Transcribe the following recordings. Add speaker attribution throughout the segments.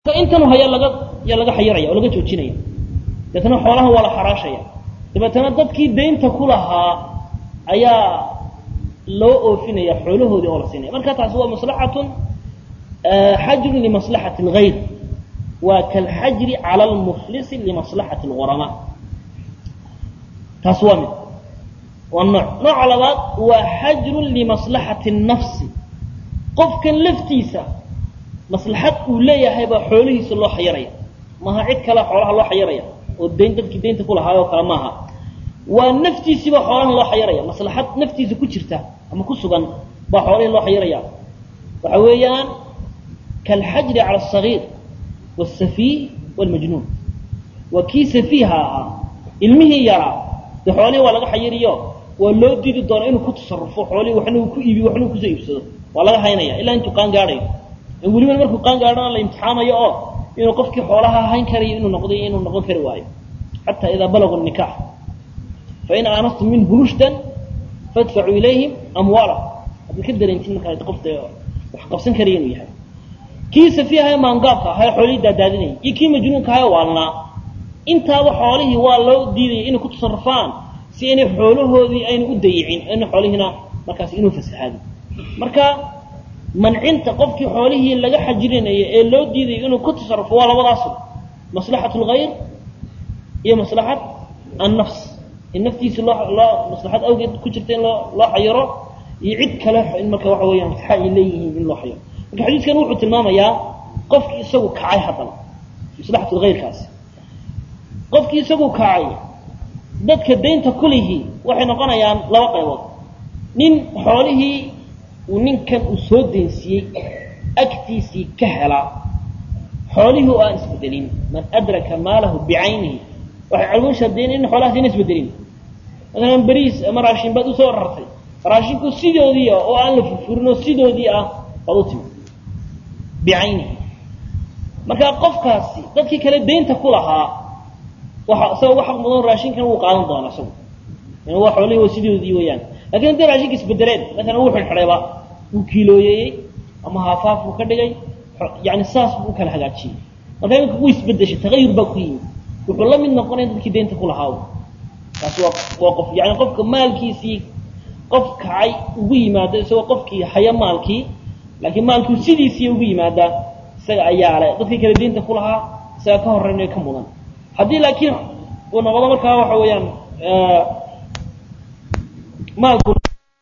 Speaker 1: intanu haya laga yaa laga xayiraya oo laga joojinaya deetna xoolaha waa la xaraashaya dabeetana dadkii daynta ku lahaa ayaa loo oofinaya xoolahoodii oo la siinaya marka taasi waa maslaxatun xajrun limaslaxati اlgayr waa kalxajri cala lmuflisi limaslaxati اlghurama taas waa mid waa nooc nooca labaad waa xajrun limaslaxati الnafsi qofkan laftiisa maslaxad uu leeyahay baa xoolihiisa loo xayiraya maaha cid kale xoolaha loo xayiraya oo dayn dadkii daynta ku lahaayoo kale maaha waa naftiisiiba xoolahan loo xayiraya maslaxad naftiisa ku jirta ama ku sugan baa xoolihii loo xayiraya waxa weeyaan kalxajri cala asagiir wاsafiih wاlmajnuun waa kii safiiha ahaa ilmihii yaraa dee xoolihii waa laga xayiriyo waa loo didi doona inuu ku tasarufo xoolihii waxna uu ku iibiyo waxna uu kusoo iibsado waa laga haynaya ilaa intuu qaan gaadhayo weliba markuu qaan gaadhana la imtixaamayo oo inuu qofkii xoolaha hayn karayo inuu noqday inuu noqon kari waayo xataa idaa balaguu nikax fain aanastum minhu rushdan fadfacuu ilayhim amwaalahum haddaad ka dareentin markaa qofta wax qabsan karaya inuu yahay kii safiihayo maangaabka ahayo xoolihii daadaadinayay iyo kii majnuunka ahayo waalnaa intaaba xoolihii waa loo diidaya inay ku tasarufaan si inay xoolahoodii aynu u dayicin ina xoolihiina markaas inuu fasahaado marka mancinta qofkii xoolihii laga xajirinayo ee loo diidayo inuu ku tasarufo waa labadaas maslaxat lgayr iyo maslaxat annafs in naftiisa loo loo maslaxad awgeed ku jirta in loo loo xayiro iyo cid kale in marka waxa weeyaan xa ay leeyihiin in loo xayiro marka xadiiskan wuxuu tilmaamayaa qofkii isagu kacay haddana maslaxat lgayrkaasi qofkii isagu kacay dadka daynta kulihii waxay noqonayaan laba qaybood nin xoolihii uu ninkan uu soo daynsiiyey agtiisii ka helaa xoolihii oo aan isbedelin man adraka maalahu bicaynihi waxay calgun shardeen in xoolahaas ina isbedelin maalan beriis ama raashin baad usoo rartay raashinku sidoodii ah oo aan la furfurin oo sidoodii ah baad u timi bicaynihi marka qofkaasi dadkii kale daynta ku lahaa waxa isagoo uga xaq mudan raashinkan wuu qaadan doona isagu waa xoolihii waa sidoodii weeyaan lakin hadday raashinka isbedeleen maalan wuu xidhxidhayba wuu kiilooyeeyey ama haafaaf buu ka dhigay yani saas buu u kala hagaajiyey marka iminka wuu isbedeshay tagayur baa ku yimid wuxuu la mid noqonaya dadkii daynta ku lahaa taasi waa waa qof yani qofka maalkiisii qof kacay ugu yimaado isagoo qofkii haya maalkii laakiin maalkii sidiisii ugu yimaada isaga ayaa le dadkii kale daynta ku lahaa isaga ka horeynayo ka mudan haddii laakiin uu noqdo markaa waxa weeyaan maalku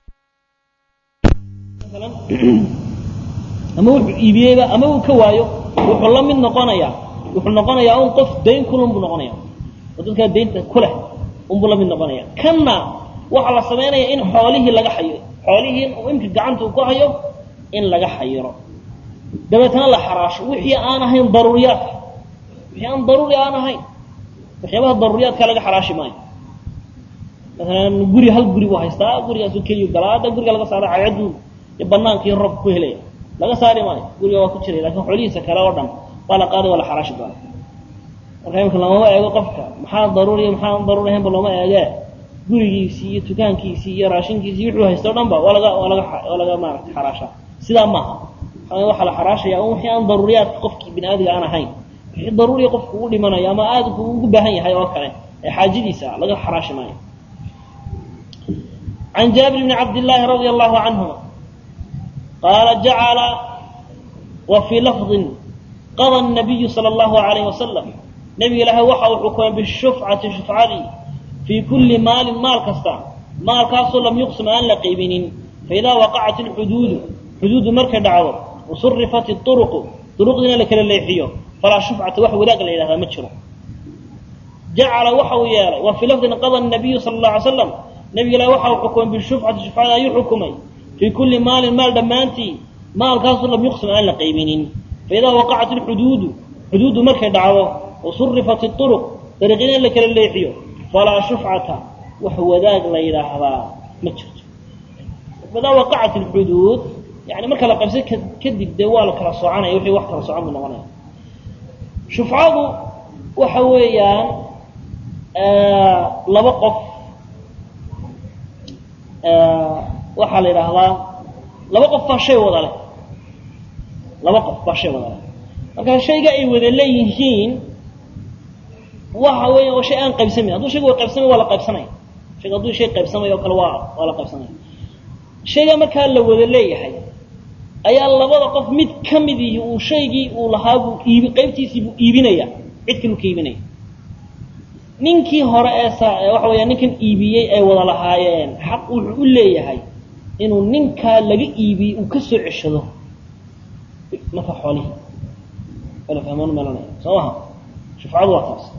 Speaker 1: ama wuxuu iibiyeyba ama uu ka waayo wuxuu la mid noqonayaa wuxuu noqonayaa un qof dayn kulun buu noqonaya oo dadkaa daynta ku leh unbuu la mid noqonaya kanna waxaa la samaynaya in xoolihii laga xayiro xoolihii imka gacanta uu ku hayo in laga xayiro dabeetana la xaraasho wixii aan ahayn daruuriyaadka wixii aan daruuri aan ahayn waxyaabaha daruuriyaadka laga xaraashi maayo maalan guri hal guri buu haystaa gurigaasu keliyu galaa hadda guriga laga saara cadcedu iyo banaankiiyo roobka ku helaya laga saari maayo guriga waa ku jiray lakin xoolihiisa kale oo dhan waa la qaaday waa la xaraashi doona marka imika lamama eego qofka maxaa daruuriya maxaan daruuri ahaynba looma eegee gurigiisii iyo tukaankiisii iyo raashinkiisii wuxuu haysta o dhan ba waa laga waa laga waa laga maarata xaraashaa sidaa maaha waxaa la xaraashaya un wixii aan daruuriyaadka qofkii bini aadiga aan ahayn wixii daruuriya qofku ugu dhimanayo ama aada ku ugu baahan yahay oo kale ee xaajadiisa laga xaraashi maayo عن جابر بن عبد الله رضي الله عنهما قال جعل وفي لفظ قضى النبي صلى الله عليه وسلم نبي لها وحى حكم بالشفعة شفعتي في كل مال مال كستا مال كاسو لم يقسم أن لقيبين فإذا وقعت الحدود حدود مركز دعوة وصرفت الطرق طرق دينا لك الليحية فلا شفعة وحى ولاق لها مجرى جعل وحى يالا وفي لفظ قضى النبي صلى الله عليه وسلم نبي لا وحى حكم بالشفعة شفعة أي حكمي في كل مال مال دمانتي مال كاسو لم يقسم أن لقيبين فإذا وقعت الحدود حدود مركز دعوة وصرفت الطرق طريقين لك الليحية فلا شفعة وهو ذاك لا إله هذا مجرد فإذا وقعت الحدود يعني مركز لقبسة كدب دوال كلا صعانة يوحي وحكا صعان من نغنى شفعة وحويان آه لبقف waxaa la yidhaahdaa laba qof baa shay wada leh laba qof baa shay wada leh marka shayga ay wada leeyihiin waxa weya waa shay aan qaybsamayn hadduu shayga wa qaybsamay waa la qaybsanaya shayga hadduu shay qaybsamayo o kale waa waa la qaybsanaya shayga markaa la wada leeyahay ayaa labada qof mid ka mid ihi uu shaygii uu lahaa buu iibi qaybtiisii buu iibinaya cid kaluu ka iibinaya ninkii hore ee sa waxa weya ninkan iibiyey ay wada lahaayeen xaq wuxuu u leeyahay inuu ninkaa laga iibiyey uu ka soo ceshado marka xoolihii wala fahmaan meelanaya soo maha shufcadu waa taas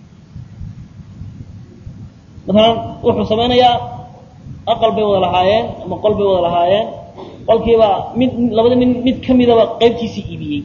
Speaker 1: maalan wuxuu samaynayaa aqal bay wada lahaayeen ama qol bay wada lahaayeen qolkiiba mid labada nin mid ka midaba qaybtiisii iibiyey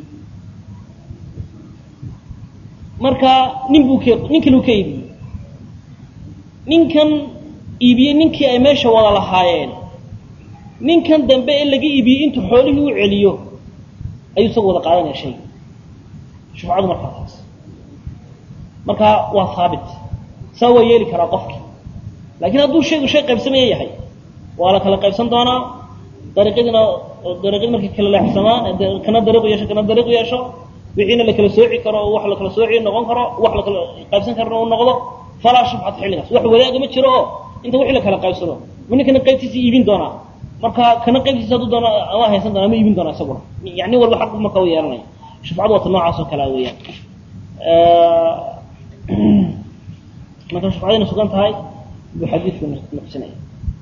Speaker 1: marka nin buu k nin kaluu ka iibiyey ninkan iibiyey ninkii ay meesha wada lahaayeen ninkan dambe ee laga iibiyey intuu xoolihii u celiyo ayuu isagu wada qaadanaya shayga shufcadu markaa taas marka waa haabit saa waa yeeli karaa qofki laakiin hadduu shaygu shay qaybsamaya yahay waa la kala qaybsan doonaa dariiqyadiina dariiqyadi markay kala leexsamaan kana dariiqu yeesho kana dariiqu yeesho wixiina la kala sooci karo wax la kala sooci noqon karo wax la kala qaybsan karana uu noqdo falaa shufcata xilligaas wax wadaaga ma jiro oo inta wixii la kala qaybsado ma ninkana qaybtiisa iibin doonaa marka kana qaybtiisa hadduu doona ama haysan doona ama iibin doonaa isaguna yani walba xaq marka u yeelanaya shufcadu waata noocaas oo kalea weeyaan marka shufcadayna sugan tahay buu xadiidku nuqsinaya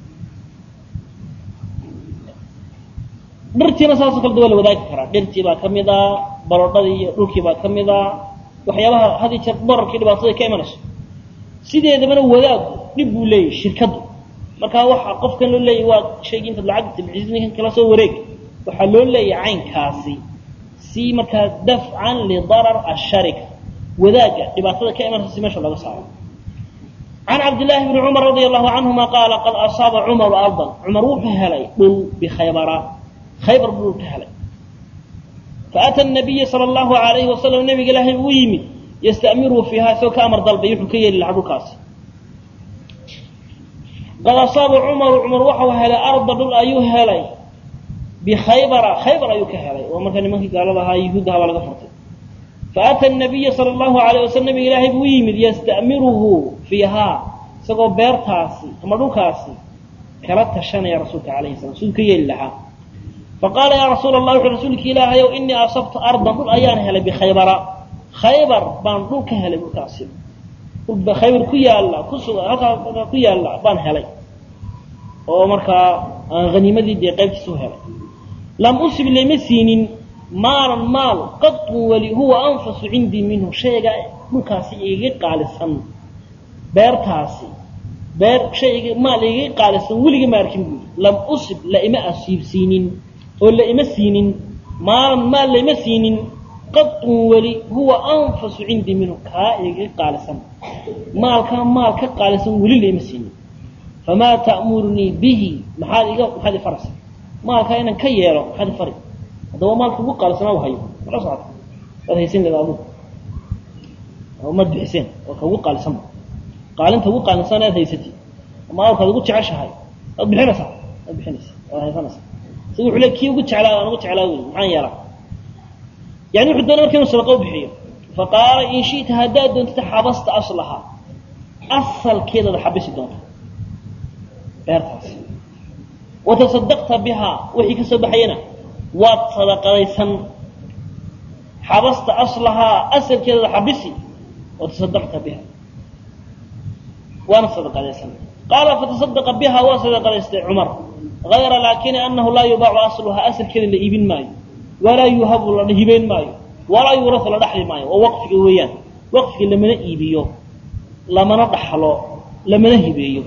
Speaker 1: dhirtiina saasoo kale da waa la wadaagi karaa dhirtii baa ka mid a barodhadii iyo dhulkii baa ka mid a waxyaabaha had iyo jeer dararkii dhibaatada ka imanayso sideedabana wadaagu dhib buu leeyahy shirkaddu markaa waxa qofkan loo leeyahy waa shaygii intaad lacag tabciis ninkan kala soo wareeg waxaa loo leeyahay caynkaasi si markaa dafcan lidarar asharika wadaaga dhibaatada ka imanaysa si meesha looga saaro can cabdillaahi bni cumar radia allahu canhuma qaala qad asaaba cumaru ardan cumar wuxuu helay dhul bikhaybara khaybar buu dhul ka helay faata nabiya sala allahu alayhi wasalam nabiga ilaahay uu yimid yastamiruhu fiiha isagoo ka amar dalbay wuxuu ka yeeli lahaa dhulkaasi qad asaaba cumaru cumar waxau helay arda dhul ayuu helay bikhaybara khaybar ayuu ka helay oo markaa nimankii gaalada ahaa yuhuuddaha baa laga furtay faata nabiya sala allahu alayh wasalam nabiga ilaahay buu yimid yastamiruhu fiihaa isagoo beertaasi ama dhulkaasi kala tashanaya rasuulka alayhi salam siduu ka yeeli lahaa faqaala yaa rasuula allah wuxuu rasuulki ilaahayow inii asabtu ardan dhul ayaan helay bikhaybara khaybar baan dhul ka helay dhulkaasi dhul khaybar ku yaalla ku suga halkaa ku yaalla baan helay oo markaa aan haniimadii dee qaybtiisa u helay lam usib lama siinin maalan maal qadun weli huwa anfasu cindii minhu shayga dhulkaasi igaga qaalisan beertaasi beer shayga maal igaga qaalisan weligii ma arkin buuri lam usib la ima asiibsiinin oo la ima siinin maalan maal la ima siinin qadun weli huwa anfasu cindii minhu kaa igaga qaalisan maalkaa maal ka qaalisan weli la ima siinin famaa ta'murunii bihi maxaad iga maxaad ifaraysa maalkaa inaan ka yeelo maxaad ifari haddaba maalka ugu qaalisanaa hayo mala socota waad haysan leeda adugu maad bixiseen oo ka ugu qaalisanba qaalinta ugu qaalisan aad haysatid ama alkaad ugu jeceshahay waad bixinaysaa waad bixinaysa waad haysanaysaa isaga wuxuu le kii ugu jeclaa aan ugu jeclaa wey maxaan yeelaa yani wuxuu doonay marka inuu sadaqa u bixiyo faqaala in shi'ta haddaad doontid xabasta aslaha asalkeedaad xabisi doonta beertaas watasadaqta bihaa wixii ka soo baxayana waad sadaqadaysan xabasta aslahaa asalkeedada xabisi watasadaqta biha waana sadaqadaysan qaala fatasadaqa biha waa sadaqadaystay cumar hayra laakini anahu laa yubaacu asluhaa asalkeeda la iibin maayo walaa yuhabu la hibeyn maayo walaa yuurasu la dhaxli maayo waa waqfiga weeyaan waqfiga lamana iibiyo lamana dhaxlo lamana hibeeyo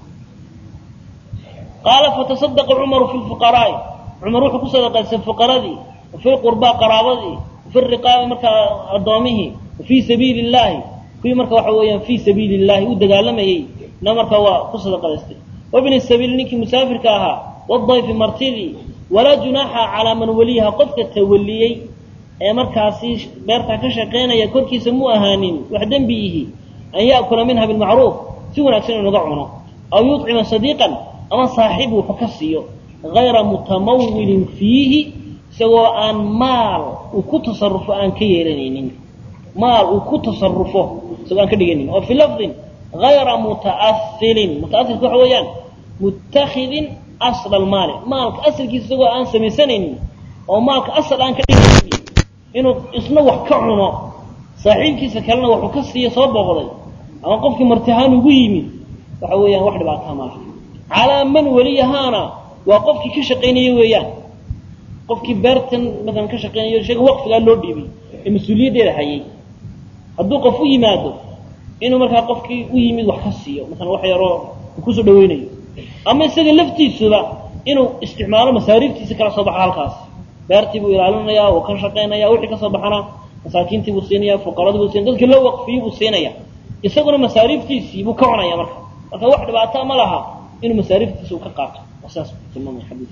Speaker 1: qaala fatasadaqa cumaru fi lfuqaraa'i cumar wuxuu ku sadaqaystay fuqaradii wafi lqurbaa qaraabadii wafi riqaabi markaa addoomihii wafii sabiili illaahi kuwii marka waxa weeyaan fii sabiili illahi u dagaalamayey na markaa waa ku sadaqadaystay wabni sabiili ninkii musaafirka ahaa wadayfi martidii walaa junaaxa calaa man waliyaha qofka tawaliyey ee markaasi beertaa ka shaqaynaya korkiisa mu ahaanin wax dembi ihi an ya'kula minha bilmacruuf si wanaagsan inuga cuno aw yuطcima sadiiqan ama saaxiib wuxuu ka siiyo hayra mutamawilin fiihi isagoo aan maal uu ku tasarufo aan ka yeelanaynin maal uu ku tasarufo isagoo aan ka dhiganin oo fi lafdin hayra muta'asilin muta'asilka waxa weeyaan muttakhidin asla almaali maalka asalkiisa isagoo aan samaysanaynin oo maalka asal aan ka dhiganaynin inuu isna wax ka cuno saaxiibkiisa kalena waxuu ka siiya soo booqday ama qofkii martihaan ugu yimid waxa weeyaan wax dhibaataa ma laha calaa man weliyahaana waa qofkii ka shaqaynaya weeyaan qofkii beertan maalan ka shaqaynayo sheega waqfigaa loo dhiibay ee mas-uuliyaddeeda hayay hadduu qof u yimaado inuu markaa qofkii u yimid wax ka siiyo maalan wax yaroo uu kusoo dhaweynayo ama isaga laftiisuba inuu isticmaalo masaariiftiisa kala soo baxa halkaas beertii buu ilaalinaya uu ka shaqaynaya wixii kasoo baxana masaakiintii buu siinaya fuqaradii buu siinaya dadkii loo waqfiyey buu siinaya isaguna masaariiftiisii buu ka cunaya marka marka wax dhibaataa ma laha inuu masaariiftiisa uu ka qaato saas tilmaamaya xadiis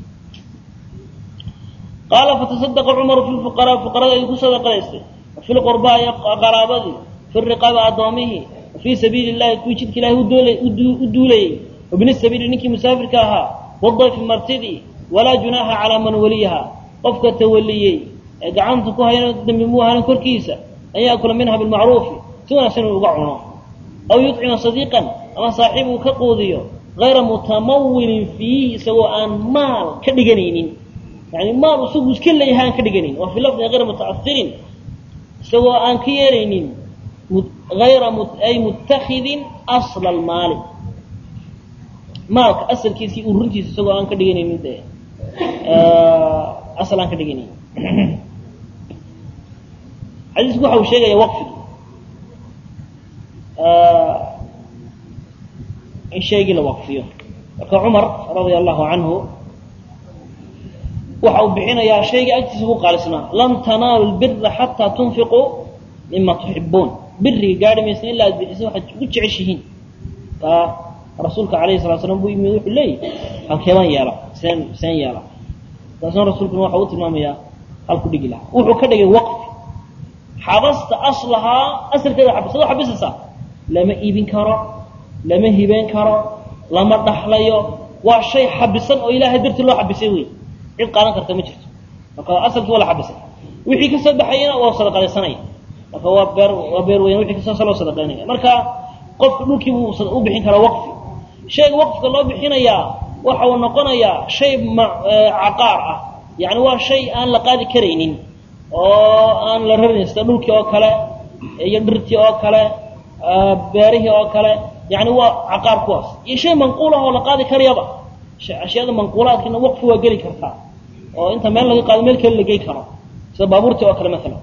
Speaker 1: qaala fatasadaqa cumaru fi lfuqaraa fuqarada ayuu ku sadaqadaystay wafi lqurbaa iyo qaraabadii fi riqaaba addoomihii wafii sabiili llahi kuwii jidka ilahay u duulayey wabni sabiili ninkii musaafirka ahaa wadayfi martidii walaa junaaxa calaa man waliyaha qofka tawaliyey ee gacanta ku hayna dambi muu ahanin korkiisa an yaakula minha bilmacruufi si wanaagsan inuu uga cuno aw yucima sadiiqan ama saaxiib uu ka quudiyo hayra mutamawilin fiihi isagoo aan maal ka dhiganaynin yani maal isagu iska leeyahay aan ka dhiganin waa fi lafdin hayra muta'asirin isagoo aan ka yeelaynin hayra ay muttakhidin asla almaali maalka asalkiisii uruntiisa isagoo aan ka dhiganaynin de asal aan ka dhiganaynin xadiisku waxa uu sheegaya waqfigi in shaygii la waqfiyo marka cumar radia allahu canhu waxa uu bixinayaa shayga agtiisa ku qaalisnaa lan tanaalu lbira xataa tunfiquu mima tuxibuun biriga gaari maysa ilaa aad bixiso waxaad ugu jeceshihiin taa rasuulka alayhi salatu slam buu yimid wuxuu leeyahy halkeebaan yeela seen seen yeela taasna rasuulkuna waxa uu tilmaamayaa halku dhigi lahaa wuxuu ka dhigay waqfi xabasta aslahaa asalkeeda xabis adoo xabisaysaa lama iibin karo lama hibeyn karo lama dhaxlayo waa shay xabisan oo ilaahay dartii loo xabisay wey cid qaadan karta ma jirto marka asalkii waa la xabisay wixii kasoo baxayana waa sadaqadaysanaya marka waa beer waa beer weyn wixii kasoo loo sadaqaynaya marka qofka dhulkii buu u bixin karaa waqfi shayga waqfka loo bixinayaa waxa uu noqonayaa shay caqaar ah yani waa shay aan la qaadi karaynin oo aan la rarin sida dhulkii oo kale iyo dhirtii oo kale beerihii oo kale yani waa caqaar kuwaas iyo shay manquul ah oo la qaadi karayaba ashyaada manquulaadkiina waqfi waa geli kartaa oo inta meel laga qaado meel kale la gey karo sida baabuurtii oo kale maalan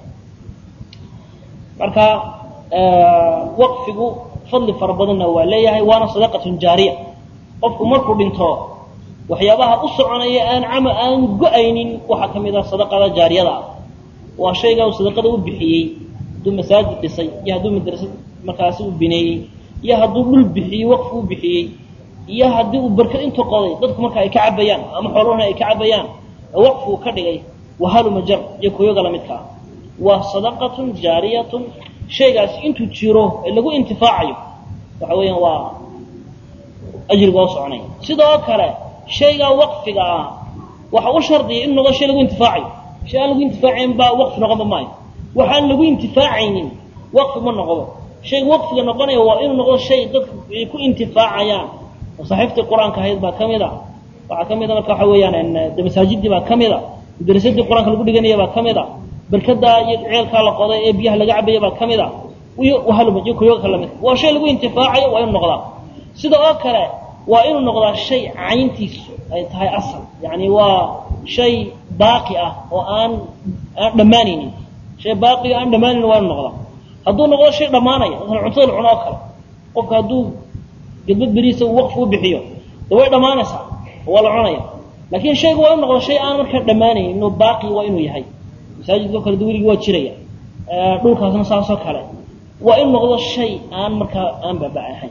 Speaker 1: marka waqfigu fadli fara badanna waa leeyahay waana sadaqatun jaariya qofku markuu dhinto waxyaabaha u soconaya aan cama aan go-aynin waxaa ka mid ah sadaqada jaariyada ah waa shaygaa uu sadaqada u bixiyey hadduu masaajid dhisay iyo hadduu madrasad markaasi u bineeyey iyo hadduu dhul bixiyey waqfi u bixiyey iyo haddii uu barkad intu qoday dadku marka ay ka cabayaan ama xoolahuna ay ka cabayaan waqfi uu ka dhigay wahalumajar iyo kuyoga lamidka ah waa sadaqatun jaariyatun shaygaasi intuu jiro ee lagu intifaacayo waxa weeyaan waa ajriga oo soconay sidoo kale shaygaa waqfiga ah waxa u shardiya inu noqdo shay lagu intifaacayo shay aan lagu intifaacayn baa waqfi noqonba maayo waxaan lagu intifaacaynin waqfi ma noqdo shayga waqfiga noqonaya waa inuu noqdo shay dadku ay ku intifaacayaan oo saxiiftii qur-aanka ahayd baa ka mid a waxaa ka mid a marka waxa weeyaan de masaajidii baa ka mid a madrasadii qur-aanka lagu dhiganaya baa ka mid a barkadaa iyo ceelkaa la qoday ee biyaha laga cabaya baa ka mid a iyo wahaluma iyo kuyoga ka lamid waa shay lagu intifaacayo waa inuu noqdaa sida oo kale waa inuu noqdaa shay cayntiisu ay tahay asal yani waa shay baaqi ah oo aan aan dhammaanaynin shay baaqiga aan dhammaanaynin waa inuu noqdaa hadduu noqdo shay dhammaanaya masalan cuntada la cuno oo kale qofka hadduu gadbad beriisa uu waqfi u bixiyo de way dhammaanaysaa waa la cunaya laakiin shaygu waa inu noqdo shay aan markaa dhammaanaynin inuu baaqi waa inuu yahay masaajidka o kale de weligii waa jiraya dhulkaasna saasoo kale waa inu noqdo shay aan markaa aan baaba ahayn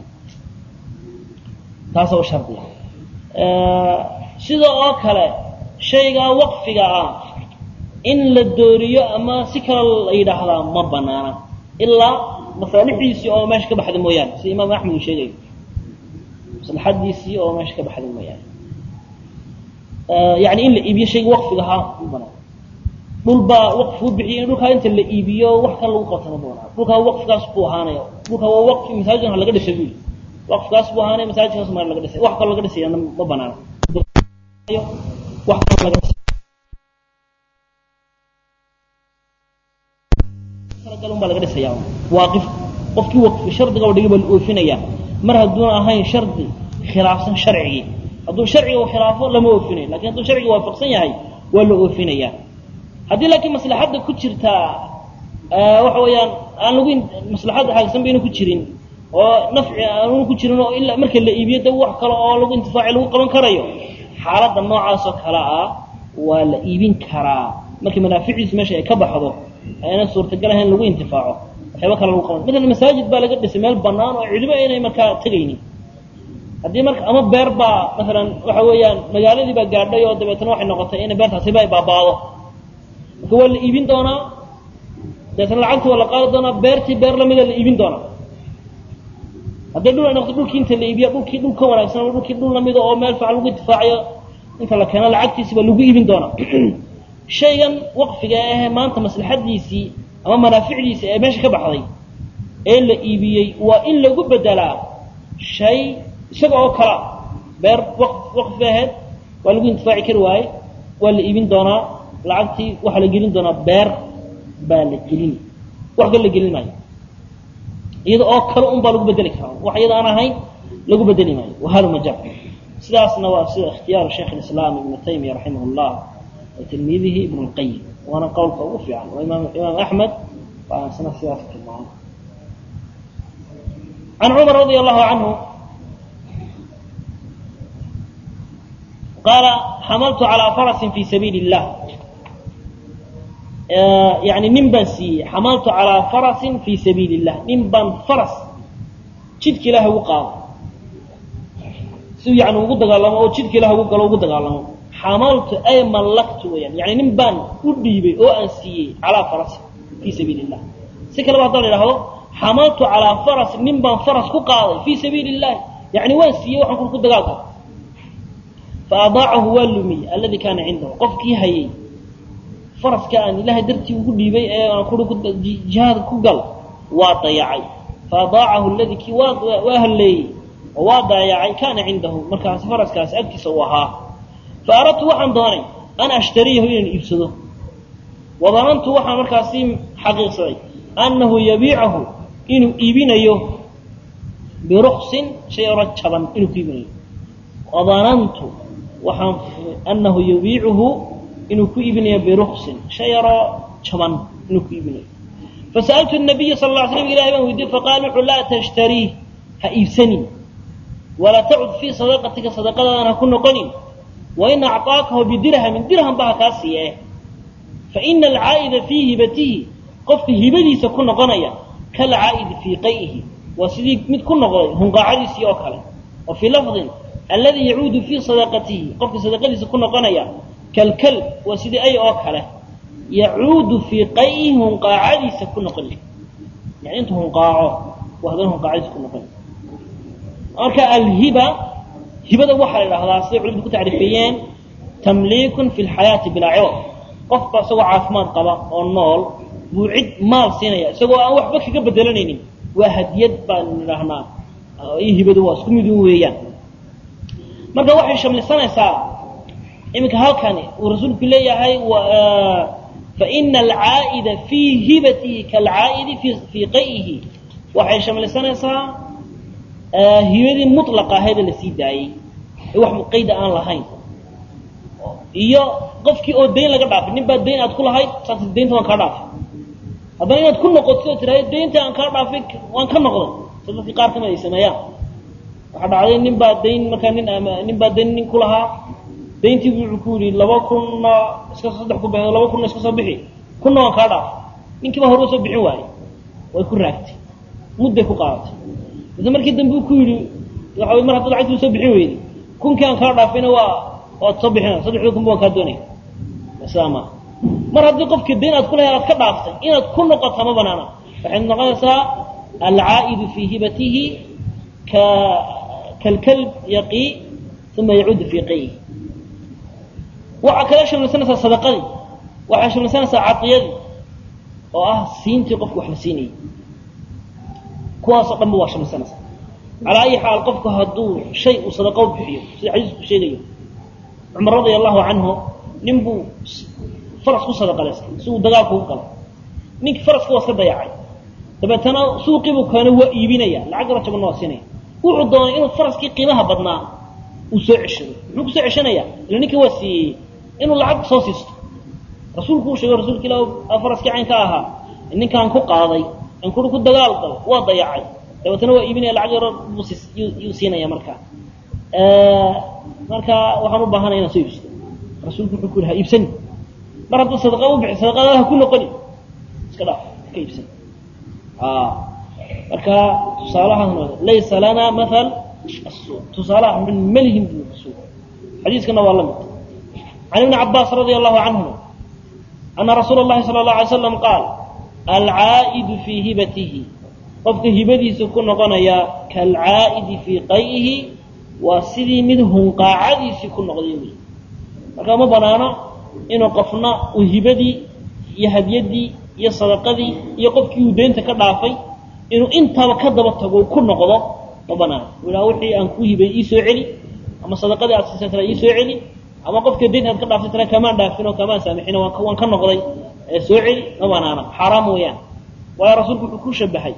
Speaker 1: taasa u shardiya sida oo kale shaygaa waqfiga ah in la dooriyo ama si kale la yidhaahdaa ma banaana ilaa masaalixdiisii oo meesha ka baxda mooyaane sida imaam axmed uu sheegayo maslaxadiisii oo meesha ka baxda mooyaane yani in la iibiyo shayga waqfiga ahaa ma banaan dhul baa waqfi u bixiyay in dhulkaa inta la iibiyo wax kale lagu qabtama doonaa dhulkaa waqfigaas buu ahaanaya dhulkaa waa waqfi masaajidkan ha laga dhisay buu waqfigaas buu ahaanaya masaajidkaas maa laga dhisay wax kale laga dhisayana ma banaana wax kale laga dhisay talagalun baa laga dhisaya waaqif qofkii waqfi shardiga oo dhigi baa la oofinaya mar hadduuna ahayn shardi khilaafsan sharcigii hadduu sharciga uu khilaafo lama oofinayo lakin hadduu sharciga waafaqsan yahay waa la oofinaya haddii laakiin maslaxadda ku jirtaa waxa weeyaan aan lagu maslaxadda xaagsan bayna ku jirin oo nafci aanu ku jirin oo ilaa marka la iibiyo da wax kale oo lagu intifaaci lagu qaban karayo xaaladda noocaas oo kale ah waa la iibin karaa markii manaaficiisu meesha ay ka baxdo ayna suurtagal ahayn lagu intifaaco waxyaaba kale lagu qaban matalan masaajid baa laga dhisay meel banaan oo cidiba aynay markaa tegaynin haddii marka ama beer baa masalan waxa weeyaan magaaladii baa gaadhay oo dabeetna waxay noqotay inay beertaasiba ay baabaado marka waa la iibin doonaa dabeetna lacagti waa la qaadi doonaa beertii beer lamida la iibin doonaa hadday dhul ay noqoto dhulkii inta la iibiya dhulkii dhul ka wanaagsan ama dhulkii dhul lamida oo meel fiican lagu intifaacayo inta la keeno lacagtiisi baa lagu iibin doonaa shaygan waqfiga ahe maanta maslaxadiisii ama manaaficdiisii ee meesha ka baxday ee la iibiyey waa in lagu bedelaa shay isaga oo kala beer waqfi ahayd waa lagu intifaaci kari waaye waa la iibin doonaa lacagtii waxaa la gelin doonaa beer baa la gelin wax kale la gelin maayo iyada oo kale un baa lagu bedeli karaa wax iyada aan ahayn lagu bedeli maayo wahaluma jar sidaasna waa sida ikhtiyaaru sheikh alislaam ibnu taymiya raximah llah wa tilmiidihi ibnu lqayim waana qowlka ugu fiican oo imaam imaam axmed baa sana sidaas tilmaamo can cumar radia allahu canhu qaala xamaltu calaa farasin fi sabiili illah yani nin baan siiyey xamaltu calaa farasin fi sabiili illah nin baan faras jidka ilaah ugu qaado si yani ugu dagaalamo oo jidka ilah ugu galo ugu dagaalamo xamaltu ay mallaktu weyaan yani nin baan u dhiibay oo aan siiyey calaa farasin fi sabiili illah si kaleba haddaa la idhahdo xamaltu calaa farasin nin baan faras ku qaaday fi sabiili illahi yani waan siiyey waxaan ku dagaalka faadaacahu waa lumiyey alladii kaana cindahu qofkii hayay faraska aan ilaahay dartii ugu dhiibay ee aan kui jihaad ku gal waa dayacay faadaacahu ladii kii waa halleeyey oo waa dayacay kaana cindahu markaas faraskaasi agtiisa uu ahaa fa aradtu waxaan doonay an ashtariyahu inaan iibsado wadanantu waxaan markaasi xaqiiqsaday annahu yabiicahu inuu iibinayo biruksin shay oro jaban inuu ku iibinayo wadanantu waxaan anahu yabiicuhu inuu ku iibinayo biruksin shay yaroo jaban inuu ku iibinayo fasa'altu nabiya sal la slam ilahay baan weydiye faqaala wuxuu laa tashtariih ha iibsanin walaa tacud fii sadaqatika sadaqadaadan ha ku noqonin wain acطaakahu bidirhamin dirham ba ha kaa siiye faina alcaa'ida fii hibatihi qofka hibadiisa ku noqonaya kalcaa'idi fii qay'ihi waa sidii mid ku noqday hunqaacadiisii oo kale wa fii lafdin alladii yacuudu fii sadaqatihi qofka sadaqadiisa ku noqonaya kalkal waa sidii ay oo kale yacuudu fii qay'ihi hunqaacadiisa ku noqonay yani intuu hunqaaco waa haddana hunqaacadiisa ku noqonay marka alhiba hibada waxaa la idhahdaa siday culimadu ku tacriifeeyeen tamliikun fi lxayaati bilaa ciwad qofba isagoo caafimaad qaba oo nool buu cid maal siinaya isagoo aan waxba kaga bedelanaynin waa hadiyad baan idhahnaa iyo hibadu waa isku midun weeyaan marka waxay shamlisanaysaa iminka halkani uu rasuulku leeyahay faina alcaa'ida fii hibatihi kaalcaa'idi fii qay'ihi waxay shamlisanaysaa hibadii mulaqa ahayd ee lasii daayey ee wax qayda aan lahayn iyo qofkii oo dayn laga dhaafay nin baa dayn aad ku lahayd saas daynta waan kaa dhaafay haddana inaad ku noqoto oo tidhahdo daynta aan kaa dhaafay waan ka noqday so dadkii qaar kamid ay sameeyaan waxaa dhacday nin baa dayn markaa nin nin baa dayn nin ku lahaa dayntii bu wuxuu ku yidhi laba kunna iska saddex ku bixi laba kunna iska soo bixi kunna waan kaa dhaafay ninkiiba hore usoo bixin waayey way ku raagtay mudday ku qaadatay mise markii dambe uu ku yidhi waxa mar haddaad lacagtii usoo bixin weyday kunkii aan kaa dhaafayna waa waad soo bixina saddexdii kunba waan kaa doonaya sidaa maaha mar haddii qofkii dayn aad ku lahay aad ka dhaaftay inaad ku noqoto ma banaana waxay noqonaysaa alcaa'idu fii hibatihi ka kalkalb yaqii uma yacuudu fii qayhi waxaa kala shamlisanaysaa sadaqadii waxay shamlisanaysaa cadiyadii oo ah siintii qofka wax la siinayay kuwaasoo dhanba waa shamlisanaysaa calaa ayi xaal qofku hadduu shay uu sadaqo bixiyo sida xadiisku sheegayo cumar radia allahu canhu nin buu faras ku sadaqalaystay si uu dagaalku u galo ninkii faraska waa iska dayacay dabeetana suuqiibuu keeno waa iibinaya lacag yaro jabanna waa siinaya wuxuu doonay inuu faraskii qiimaha badnaa uu soo ceshado muxuu kusoo ceshanaya ila ninkii waa siiyey inuu lacag soo siisto rasuulku uu sheegay rasuulka ilah faraskii caynka ahaa ninkaan ku qaaday in kuri ku dagaal galo waa dayacay dabeetana waa iibinaya lacag yaro yuu siinaya markaa marka waxaan u baahanaya inaan soo iibsado rasuulku wuxuu ku yihi ha iibsani mar hadduu sadaqa u bixi sadaqadaada ha ku noqoni iska dhaaf ka iibsani marka tusaalahan laysa lana maal tusaalaha malihin bu rasuul xadiiskana waa la mid can ibni cabaas radia allahu canhuma ana rasuula اllahi sala اlahu alay slam qaal alcaa'idu fii hibatihi qofka hibadiisa ku noqonaya kaalcaa'idi fii qay'ihi waa sidii mid hunqaacadiisii ku noqday wey marka ma banaano inuu qofna uu hibadii iyo hadyaddii iyo sadaqadii iyo qofkii uu deynta ka dhaafay inuu intaaba ka daba tago ku noqdo ma banaano u ihaa wixii aan ku hibay ii soo celi ama sadaqadii aad siisay tala ii soo celi ama qofka deynta aad ka dhaaftay tala kamaan dhaafin oo kamaan saamixin waan ka noqday ee soo celi ma banaana xaaraam weeyaan waayo rasuulku wuxuu ku shabahay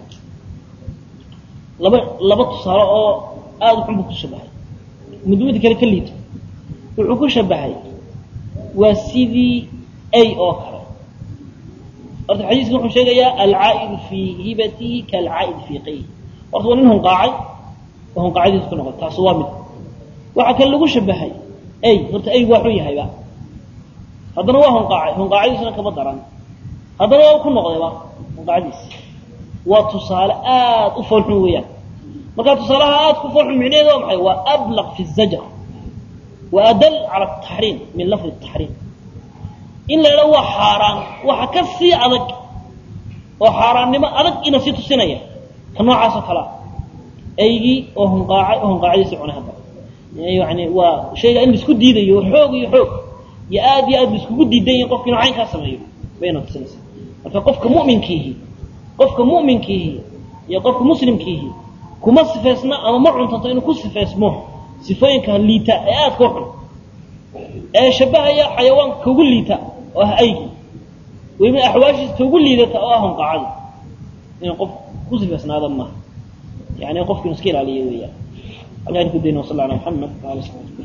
Speaker 1: laba laba tusaale oo aada xun buu ku shabahay mudmada kale ka liito wuxuu ku shabahay waa sidii ay oo kale horta xadiiska wuxuu sheegayaa alcaa'idu fii hibatihi kaalcaa'id fii qayhi horta waa nin hunqaacay oo hunqaacadiisa ku noqday taasi waa mid waxaa kale lagu shabahay ay horta aygu waa xun yahayba haddana waa hunqaacay hunqaacadiisuna kama daran haddana waa ku noqdayba hunqaacadiisi waa tusaale aada u foolxun weeyaan markaa tusaalaha aada ku foolxun micnaheedu waa maxay waa ablaq fi zajr wa adal cala ataxriim min lafdi taxriim in la idhaho waa xaaraan waxa ka sii adag oo xaaraannimo adag ina sii tusinaya ka noocaasoo kalea aygii oo hunqaacay oo hunqaacadiisi cunay hadda yani waa shayga in laisku diidayo xoog iyo xoog iyo aad iyo aad laiskugu diidan yahi qofka inuu caynkaa sameeyo bayna tusinaysaa marka qofka mu'minkiihi qofka mu'minkiihi iyo qofka muslimkiihi kuma sifaysna ama ma cuntanto inuu ku sifaysmo sifooyinka liita ee aadka u xun ee shabahaya xayawaanka kaugu liita oo ah aygii weliba axwaashiisa kaugu liidata oo ah hunqaacadi inuu qof ku sifaysnaado maaha yani qofka inu iska ilaaliyo weeyaan halkaan ku dayna wasal ala maxamed waala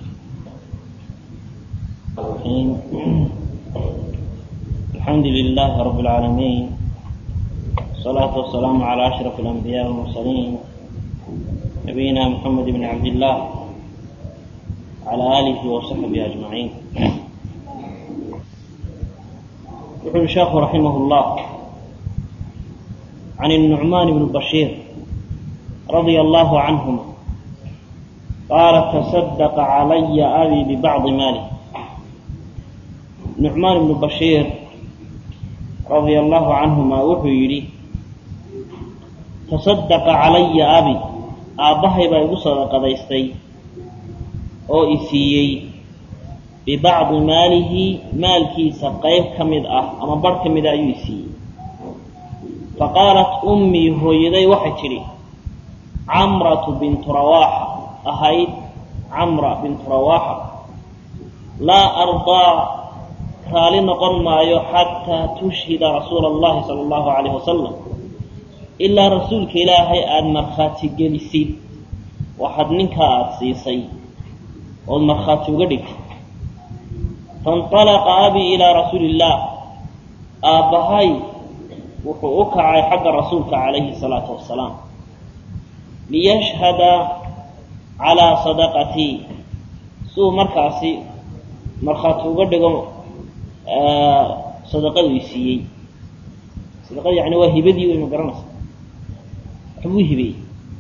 Speaker 2: الحمد لله رب العالمين والصلاة والسلام على أشرف الأنبياء والمرسلين نبينا محمد بن عبد الله على آله وصحبه أجمعين يقول الشيخ رحمه الله عن النعمان بن بشير رضي الله عنهما قال تصدق علي أبي ببعض ماله نعمان بن بشير رضي الله عنهما wuxuu yidhi تصدق calaya abi aabbahay baa igu sadaqadaystay oo i siiyey bibacdi maalihi maalkiisa qayb ka mid ah ama barh ka mida ayuu i siiyey faqaalat ummii hooyaday waxay tidhi camratu bintu rawaaxa ahayd camra bintu rawaaxa laa ardaa raali noqon maayo xataa tushhida rasuula allahi sala allahu calayh wasalam ilaa rasuulka ilaahay aada markhaati gelisid waxaad ninkaa aada siisay ood markhaati uga dhigtid fainطalaqa abii ilaa rasuuli illaah aabbahay wuxuu u kacay xagga rasuulka calayhi salaatu wasalaam liyashhada calaa sadaqatii si uu markaasi markhaati uga dhigo sadaqadu i siiyey sadaqada yani waa hibadii wey ma garanaysa waxbuu hibeeyey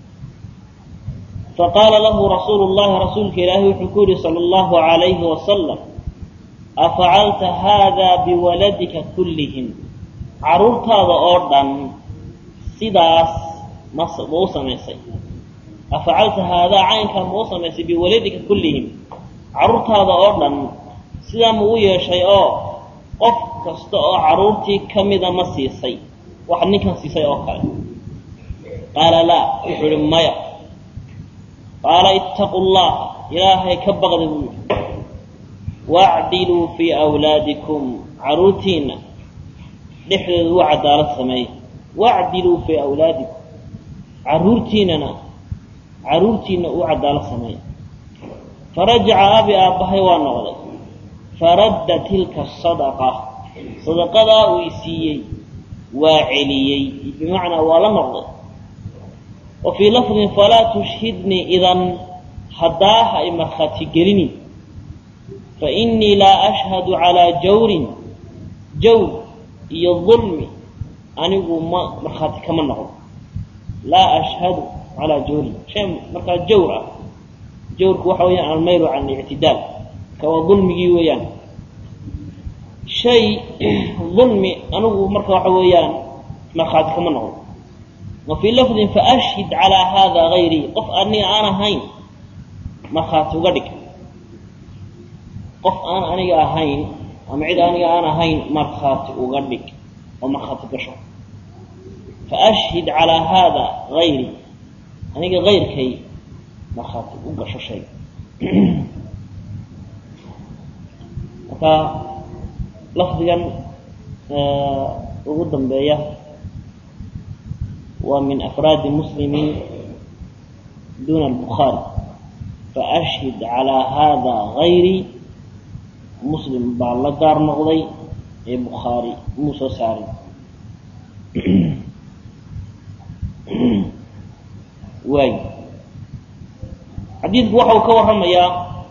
Speaker 2: faqaala lahu rasuulu llahi rasuulka ilaahi wuxuu ku yihi sala allahu calayhi wasalam afacalta haada biwaladika kullihim carruurtaada oo dhan sidaas ma ma u samaysay afacalta haadaa caynkaa ma u samaysay biwaladika kullihim carruurtaada oo dhan sidaa ma u yeeshay oo qof kasta oo carruurtii ka mida ma siisay wax ninkan siisay oo kale qaala laa wuxuu ihi maya qaala ittaqu llaha ilaahay ka baqda buu yidhi wacdiluu fii awlaadikum carruurtiinna dhexdeeda u cadaalad sameeya wacdiluu fii awlaadikum carruurtiinnana carruurtiinna u cadaalad sameeya farajaca abi aabbahay waa noqday faradda tilka sadaqa sadaqadaa uu i siiyey waa celiyey bimacnaa waa la noqday wa fii lafdin falaa tushhidnii idan haddaa ha i markhaati gelini fa innii laa ashhadu calaa jawrin jawr iyo dulmi anigu ma markhaati kama noqdo laa ashhadu calaa jawrin shay markaa jawr ah jawrku waxa weeyaan almaylu can alictidaal ka waa dulmigii weeyaan shay dulmi anigu marka waxa weeyaan markhaati kama noqdo wa fii lafdin faashhid calaa haada gayrii qof aniga aan ahayn markhaati uga dhig qof aan aniga ahayn ama cid aniga aan ahayn markhaati uga dhig oo markhaati gasho faashhid calaa haada gayrii aniga kayrkay markhaati u gasho shayga marka lafdigan ugu dambeeya waa min afraadi muslimiin duna albukhaari faashhid calaa haada gayrii muslim baa la gaar noqday ee bukhaari muu soo saarin waay xadiidku waxa uu ka warramayaa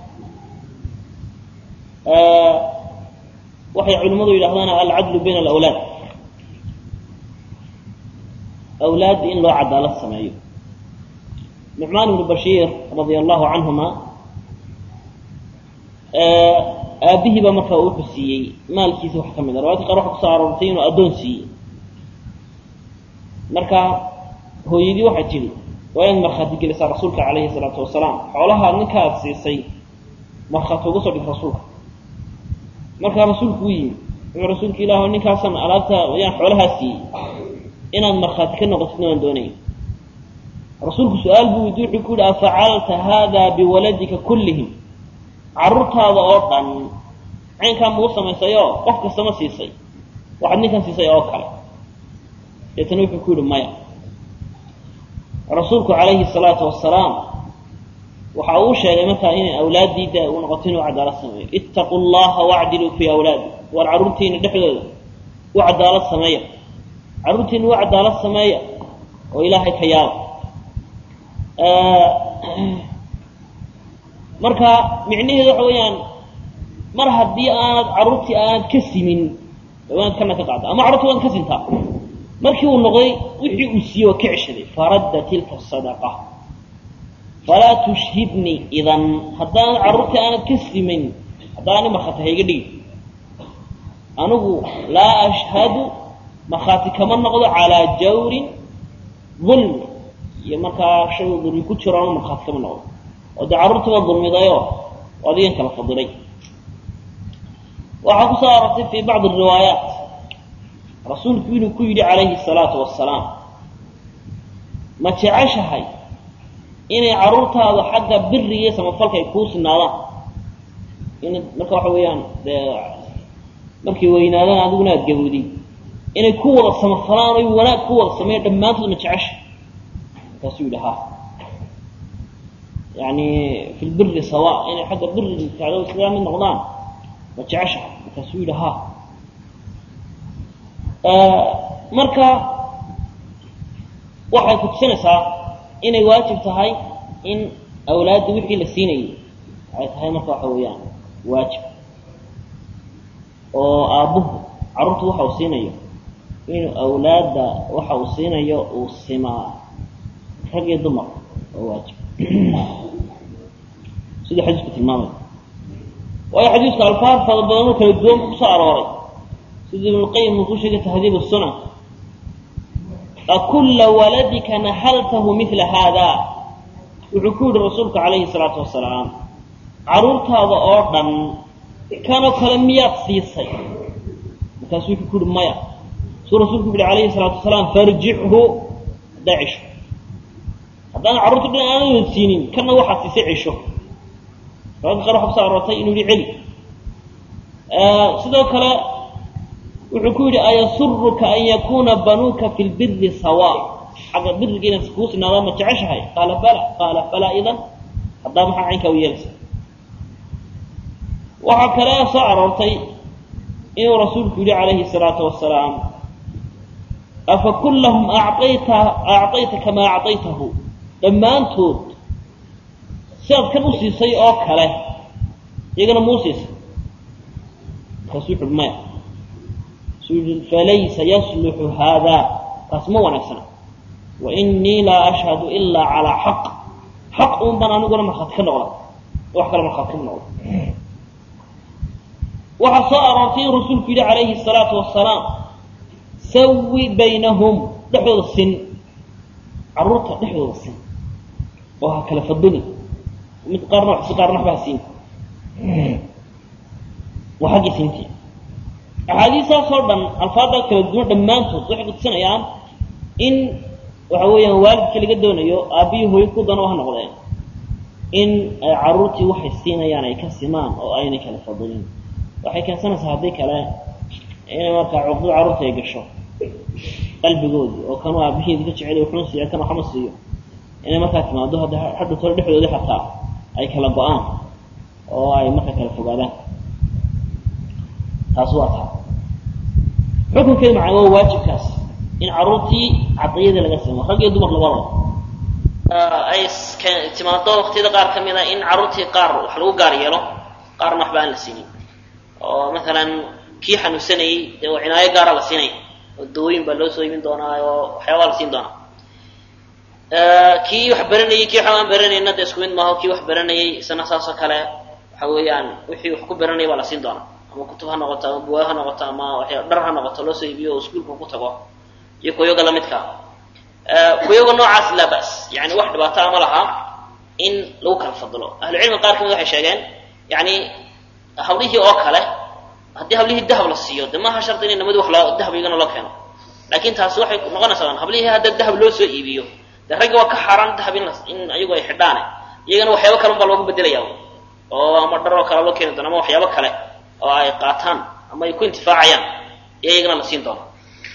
Speaker 2: waxay culimmadu yidhahdaan alcadlu bayna alawlaad awlaadda in loo cadaalad sameeyo nucmaan ibnu bashiir radia allahu canhuma aabihii baa markaa wuxuu siiyey maalkiisa wax ka mid a riwaayadka qaar waxa kusoo aroortay inuu addoon siiyey marka hooyadii waxay tidhi waa inaad markhaati gelisaa rasuulka calayhi salaatu wasalaam xoolaha ninka aad siisay markhaati uga soo dhig rasuulka markaa rasuulku u yimi wuxuu rasuulka ilaah ninkaasan alaabta ayaan xoolahaa siiyey inaad markhaati ka noqotidna waan doonaya rasuulku su-aal buu weydiy wuxuu ku yihi afacalta haada biwaladika kullihim carruurtaada oo dhan caynkaa mau samaysayoo qof kasta ma siisay waxaad ninkan siisay oo kale deetana wuxuu ku yihi maya rasuulku calayhi salaatu wasalaam waxa uu sheegay markaa inay awlaaddiida u noqoto inuu cadaalad sameeyo ittaqu llaha wacdiluu fii awlaadi war carruurtiina dhexdooda u cadaalad sameeya carruurtiina u cadaalad sameeya oo ilaahay ka yaaba marka micnaheedu waxa weeyaan mar haddii aanad carruurtii aanad ka simin waanad kana ka qaada ama carruurtii waanad ka sintaa markii uu noqday wixii uu siiyey waa ka ceshaday faradda tilka sadaqa falaa tushhidnii idan haddaanad carruurtii aanad ka simin haddaani markhaati hayga dhigi anigu laa ashhadu markhaati kama noqdo calaa jawrin dulmi iyo markaa shay dulmi ku jiro anu markhaati kama noqdo oo dee carruurtii waa dulmidayoo adigan kala fadilay waxaa ku soo arortay fii bacdi riwaayaat rasuulku inuu ku yidhi calayhi salaatu wasalaam ma jeceshahay inay carruurtaadu xagga biriga iyo samafalka ay kuu sinaadaan in marka waxa weeyaan dee markay weynaadaan adiguna aad gawdi inay ku wada samafalaan oy wanaag ku wada sameeyan dhammaantood ma jecesha markaasuu yidhi ha yani fi lbiri sawa inay xagga biri kacdo islaga mid noqdaan ma jecesha markaasuu yidhi ha marka waxay kutusinaysaa inay waajib tahay in awlaadda wixii la siinayay ay tahay marka waxa weeyaan waajib oo aabbuhu carruurtu waxa uu siinayo inuu awlaadda waxa uu siinayo uu simaa rag iyo dumar oo waajib siduu xadiisku tilmaamay waayo xadiisku alfaar fada badan oo kala duwan kusoo arooray sida ibnuqayim uu ku sheegay tahdiib sunan akulla waladika naxaltahu mila haada wuxuu ku yihi rasuulku calayhi salaatu wasalaam carruurtaada oo dhan kanoo kale miyaad siisay markaasuu wuxuu ku uhi maya suu rasuulku yihi alayhi salaatu wasalaam farjichu haddaa cisho haddaan carruurta dhan aanan siinin kana waxaad siisay cisho riwaayadka qaar waxa kuso aroortay inuu yihi celi sidoo kale wuxuu ku yidhi ayasuruka an yakuna banuuka fi lbiri sawa xagga biriga inaad kuu sinaadaan ma jeceshahay qaala bala qaala falaa idan haddaa maxaa caynkaa u yeelaysa waxaa kale soo aroortay inuu rasuulku yihi calayhi الsalaatu wasalaam afa kullahum acayta acطayta kamaa acطaytahu dhammaantood sidaad kan u siisay oo kale iyagana muu siisay markaasuu wuxu maya falaysa yasluxu haada taas ma wanaagsana wainii laa ashhadu ilaa calaa xaq xaq un baan aniguna markhaati ka noqda wax kale markhaati kama noqda waxaa soo aroortay in rasuulku yidhi calayhi الsalaatu wasalaam sawi baynahum dhexdooda sin carruurta dhexdooda sin oo ha kala faduli mid qaarna wax si qaarna waxba ha siin waa xaggii siintii axaadiistaasoo dhan alfaadda kala duwan dhammaantood waxay kutusinayaan in waxa weeyaan waalidka laga doonayo aabbiyi hooyo ku dano ha noqdeen in ay carruurtii waxay siinayaan ay ka simaan oo aynay kala fadulin waxay keensanaysaa haddii kale inay markaa cuqdada carruurta ay gasho qalbigoodii oo kanuu aabihiidi ka jecel wuxuun siiya kan waxma siiyo inay markaa timaado hadda hadhu tole dhexdoodii xataa ay kala go-aan oo ay markaa kala fogaadaan taas waa taa xukunkeedu macana waa waajibkaas in carruurtii cadiyadii laga simo rag iyo dumar labadaba ay timaado waktiyada qaar ka mida in carruurtii qaar wax lagu gaar yeelo qaarna waxba aan la siinin oo maalan kii xanuunsanayey dee waa cinaayo gaara la siinaya oo dawooyin baa loo soo imin doonaa oo waxyaabaa la siin doonaa kii wax baranayey kii waxba aan baranayna dee isku mid maaho kii wax baranayey isna saasoo kale waxa weeyaan wixii wax ku baranaya baa la siin doonaa ama kutub ha noqoto ama buwaa ha noqoto ama waxya dhar ha noqoto loo soo iibiyo oo iskuulka ku tago iyo kuyaga lamidka kuyaga noocaas laa bas yani wax dhibaato ama laha in lagu kala fadilo ahlucilmiga qaar kamid waxay sheegeen yani hablihii oo kale haddii hablihii dahab la siiyo de maaha shardi in namadi wax loo dahab iyagana loo keeno laakin taasi waxay noqonaysaa hablihii hadda dahab loo soo iibiyo de ragga waa ka xaaraan dahab in in ayagu ay xidhaane iyagana waxyaabo kale un baa loogu bedelaya oo ama dhar oo kale loo keeni doona ama waxyaabo kale oo ay qaataan ama ay ku intifaacayaan iyo iyagana la siin doona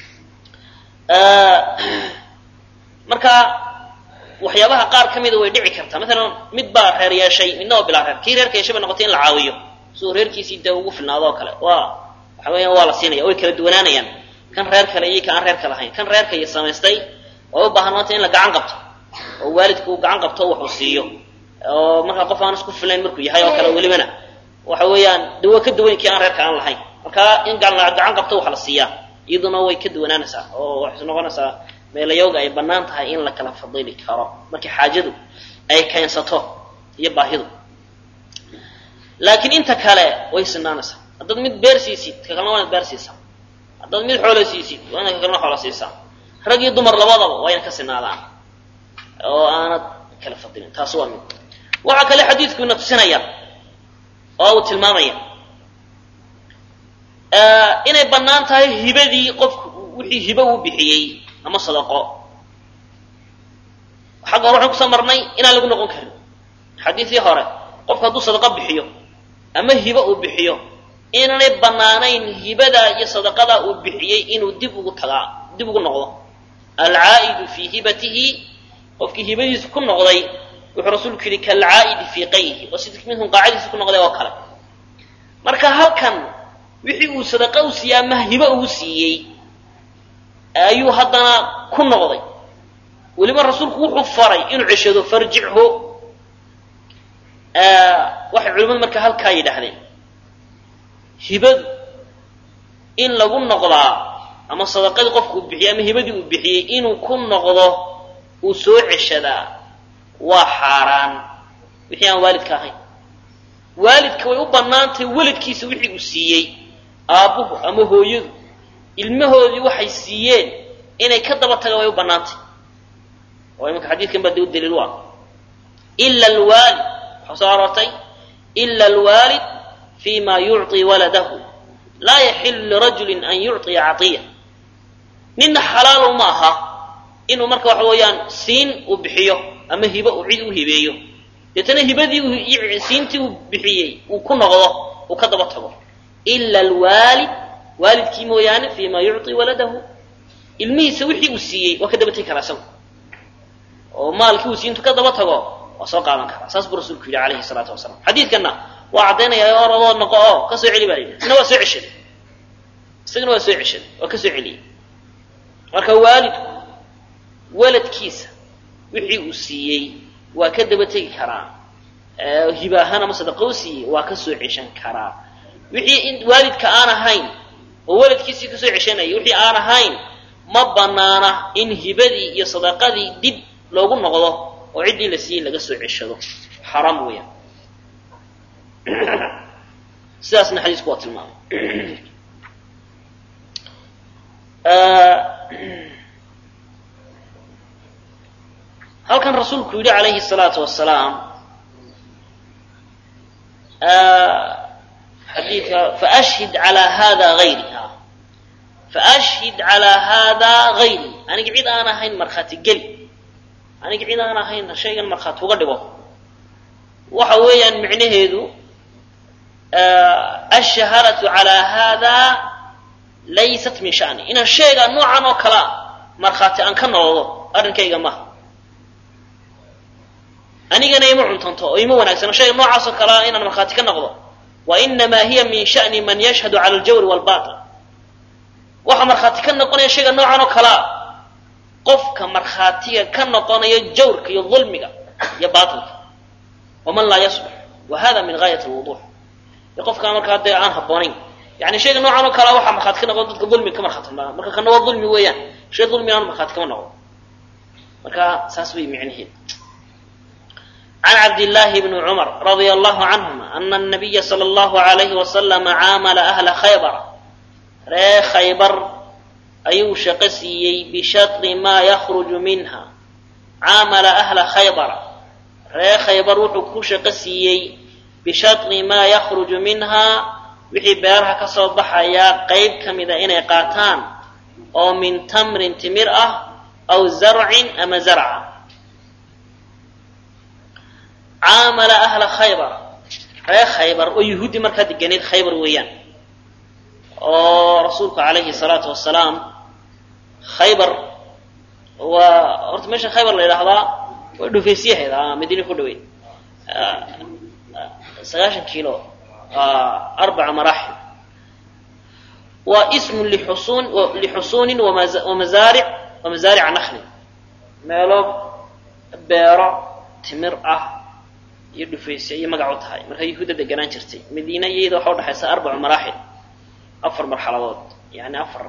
Speaker 2: marka waxyaabaha qaar ka mida way dhici kartaa maalan mid baa reer yeeshay midna waa bilaa reer kii reerka yeeshay bay noqotay in la caawiyo siduu reerkiisii dee ugu filnaado oo kale waa waxa weeyaan waa la siinaya way kala duwanaanayaan kan reer kale iyo ka aan reerka lahayn kan reerka iyo samaystay way u baahan maanta in la gacan qabto oo waalidku uu gacan qabto waxuu siiyo oo markaa qof aan isku filayn markuu yahay oo kale welibana waxa weeyaan de waa ka duwan kii aan reerka aan lahayn marka in gacan qabto wax la siiyaa iyaduna way ka duwanaanaysaa oo waxay noqonaysaa meelayooga ay bannaan tahay in la kala fadili karo markii xaajadu ay keensato iyo baahidu laakiin inta kale way sinaanaysaa haddaad mid beer siisid ka kalena waa inaad beer siisaa haddaad mid xoolo siisid waa inaad ka kalena xoolo siisaa rag iyo dumar labadaba waa inad ka sinaadaan oo aanad kala fadilin taas waa mid waxaa kale xadiidku ina tusinaya oo uu tilmaamaya inay bannaan tahay hibadii qofku wixii hibo uu bixiyey ama sadaqo xagga hore waxaan kusoo marnay inaan lagu noqon karin xadiidii hore qofku hadduu sadaqo bixiyo ama hibo uu bixiyo inaanay bannaanayn hibadaa iyo sadaqadaa uu bixiyey inuu dib ugu tagaa dib ugu noqdo alcaa'idu fii hibatihi qofkii hibadiisu ku noqday wuxuu rasuulku yidhi kalcaa'idi fii qayhi oo sidii minhum qaacadiisa ku noqday oo kale marka halkan wixii uu sadaqa u siiyey ama hibo uu siiyey ayuu haddana ku noqday weliba rasuulku wuxuu faray inuu ceshado farjichu waxay culimmadu marka halkaa yidhaahdeen hibadu in lagu noqdaa ama sadaqadii qofku uu bixiyey ama hibadii uu bixiyey inuu ku noqdo uu soo ceshadaa waa xaaraan wixii aan waalidka ahayn waalidka way u bannaantahay weladkiisa wixii uu siiyey aabbuhu ama hooyadu ilmahoodii waxay siiyeen inay ka daba tagaan way u bannaantay oo imanka xadiidkan baa dee u daliil u ah ila alwaalid waxaa soo aroortay ila alwaalid fi ma yucطi waladahu laa yaxilu lirajulin an yucطiya caطiya ninna xalaalo ma aha inuu marka waxa weeyaan siin uu bixiyo ama hibo uu cid u hibeeyo deetana hibadii siintii uu bixiyey uu ku noqdo uu ka daba tago ila alwaalid waalidkii mooyaane fi ma yucطi waladahu ilmihiisa wixii uu siiyey waa ka daba tegi karaa isagu oo maalkii uu siintu ka daba tago waa soo qaadan karaa saas buu rasuulku yidhi alayhi salaatu wasalaam xadiidkanna waa caddaynaya oradoo noqo oo ka soo celi baa la yidhi isna waa soo ceshaday isagana waa soo ceshaday waa ka soo celiyey marka waalidku waladkiisa wixii uu siiyey waa ka daba tegi karaa hiba ahaan ama sadaqo u siiyey waa ka soo ceshan karaa wixii waalidka aan ahayn oo waladkiisii kasoo ceshanayay wixii aan ahayn ma banaana in hibadii iyo sadaqadii dib loogu noqdo oo ciddii la siiyey laga soo ceshado xaraam weeyaan sidaasna xadiisku waa tilmaamay halkan rasuulku yidhi calayhi الsalaatu wasalaam xadiidka faashhid calaa hada hayri faashhid calaa haadaa hayri aniga cid aan ahayn markhaati geli aniga cid aan ahayn shaygan markhaati uga dhigo waxa weeyaan micnaheedu ashahaadatu calaa haadaa laysat min shani inaan sheegaa noocan oo kalea markhaati aan ka noqdo arrinkayga maha anigana ima cuntanto oo ima wanaagsano shayga noocaas oo kalea inaan markhaati ka noqdo wa inamaa hiya min shani man yashhadu cala aljawri walbatil waxaa markhaati ka noqonaya shayga noocan oo kalea qofka markhaatiga ka noqonaya jawrka iyo dulmiga iyo baatilka waman laa yasbux wa hada min gaayat lwuduux iyo qofkaa markaa dee aan habboonayn yani shayga noocan oo kalea waxaa markhaati ka noqon dadka dulmiga ka markhaati maa marka kana waa dulmi weeyaan shay dulmi aan markhaati kama noqdo marka saas wey micnaheed can cabdillaahi bni cumar radia allahu canhuma ana anabiya sala allahu alayhi wasalama caamala ahla khaybara ree khaybar ayuu shaqo siiyey bishatri maa yakhruju minha caamala ahla khaybara ree khaybar wuxuu ku shaqo siiyey bishatri maa yakhruju minhaa wixii beeraha ka soo baxayaa qayb ka mida inay qaataan oo min tamrin timir ah aw zarcin ama zarca caamala ahla khaybar ree khaybar oo yuhuudi markaa deganeed khaybar weeyaan oo rasuulku calayhi salaatu wasalaam khaybar waa horta meesha khaybar la yidhaahdaa waa dhufeysyaheed a madiina ku dhaweyd sagaashan kiilo arbaca maraaxil waa ismun lixusuun lixusuunin wamazaaric wamazaarica nakhlin meelo beero timir ah iyo dhufaysya iyo magac u tahay marka yahuudda deganaan jirtay madiina iyada waxa udhexaysa arbacu maraaxil afar marxaladood yani afar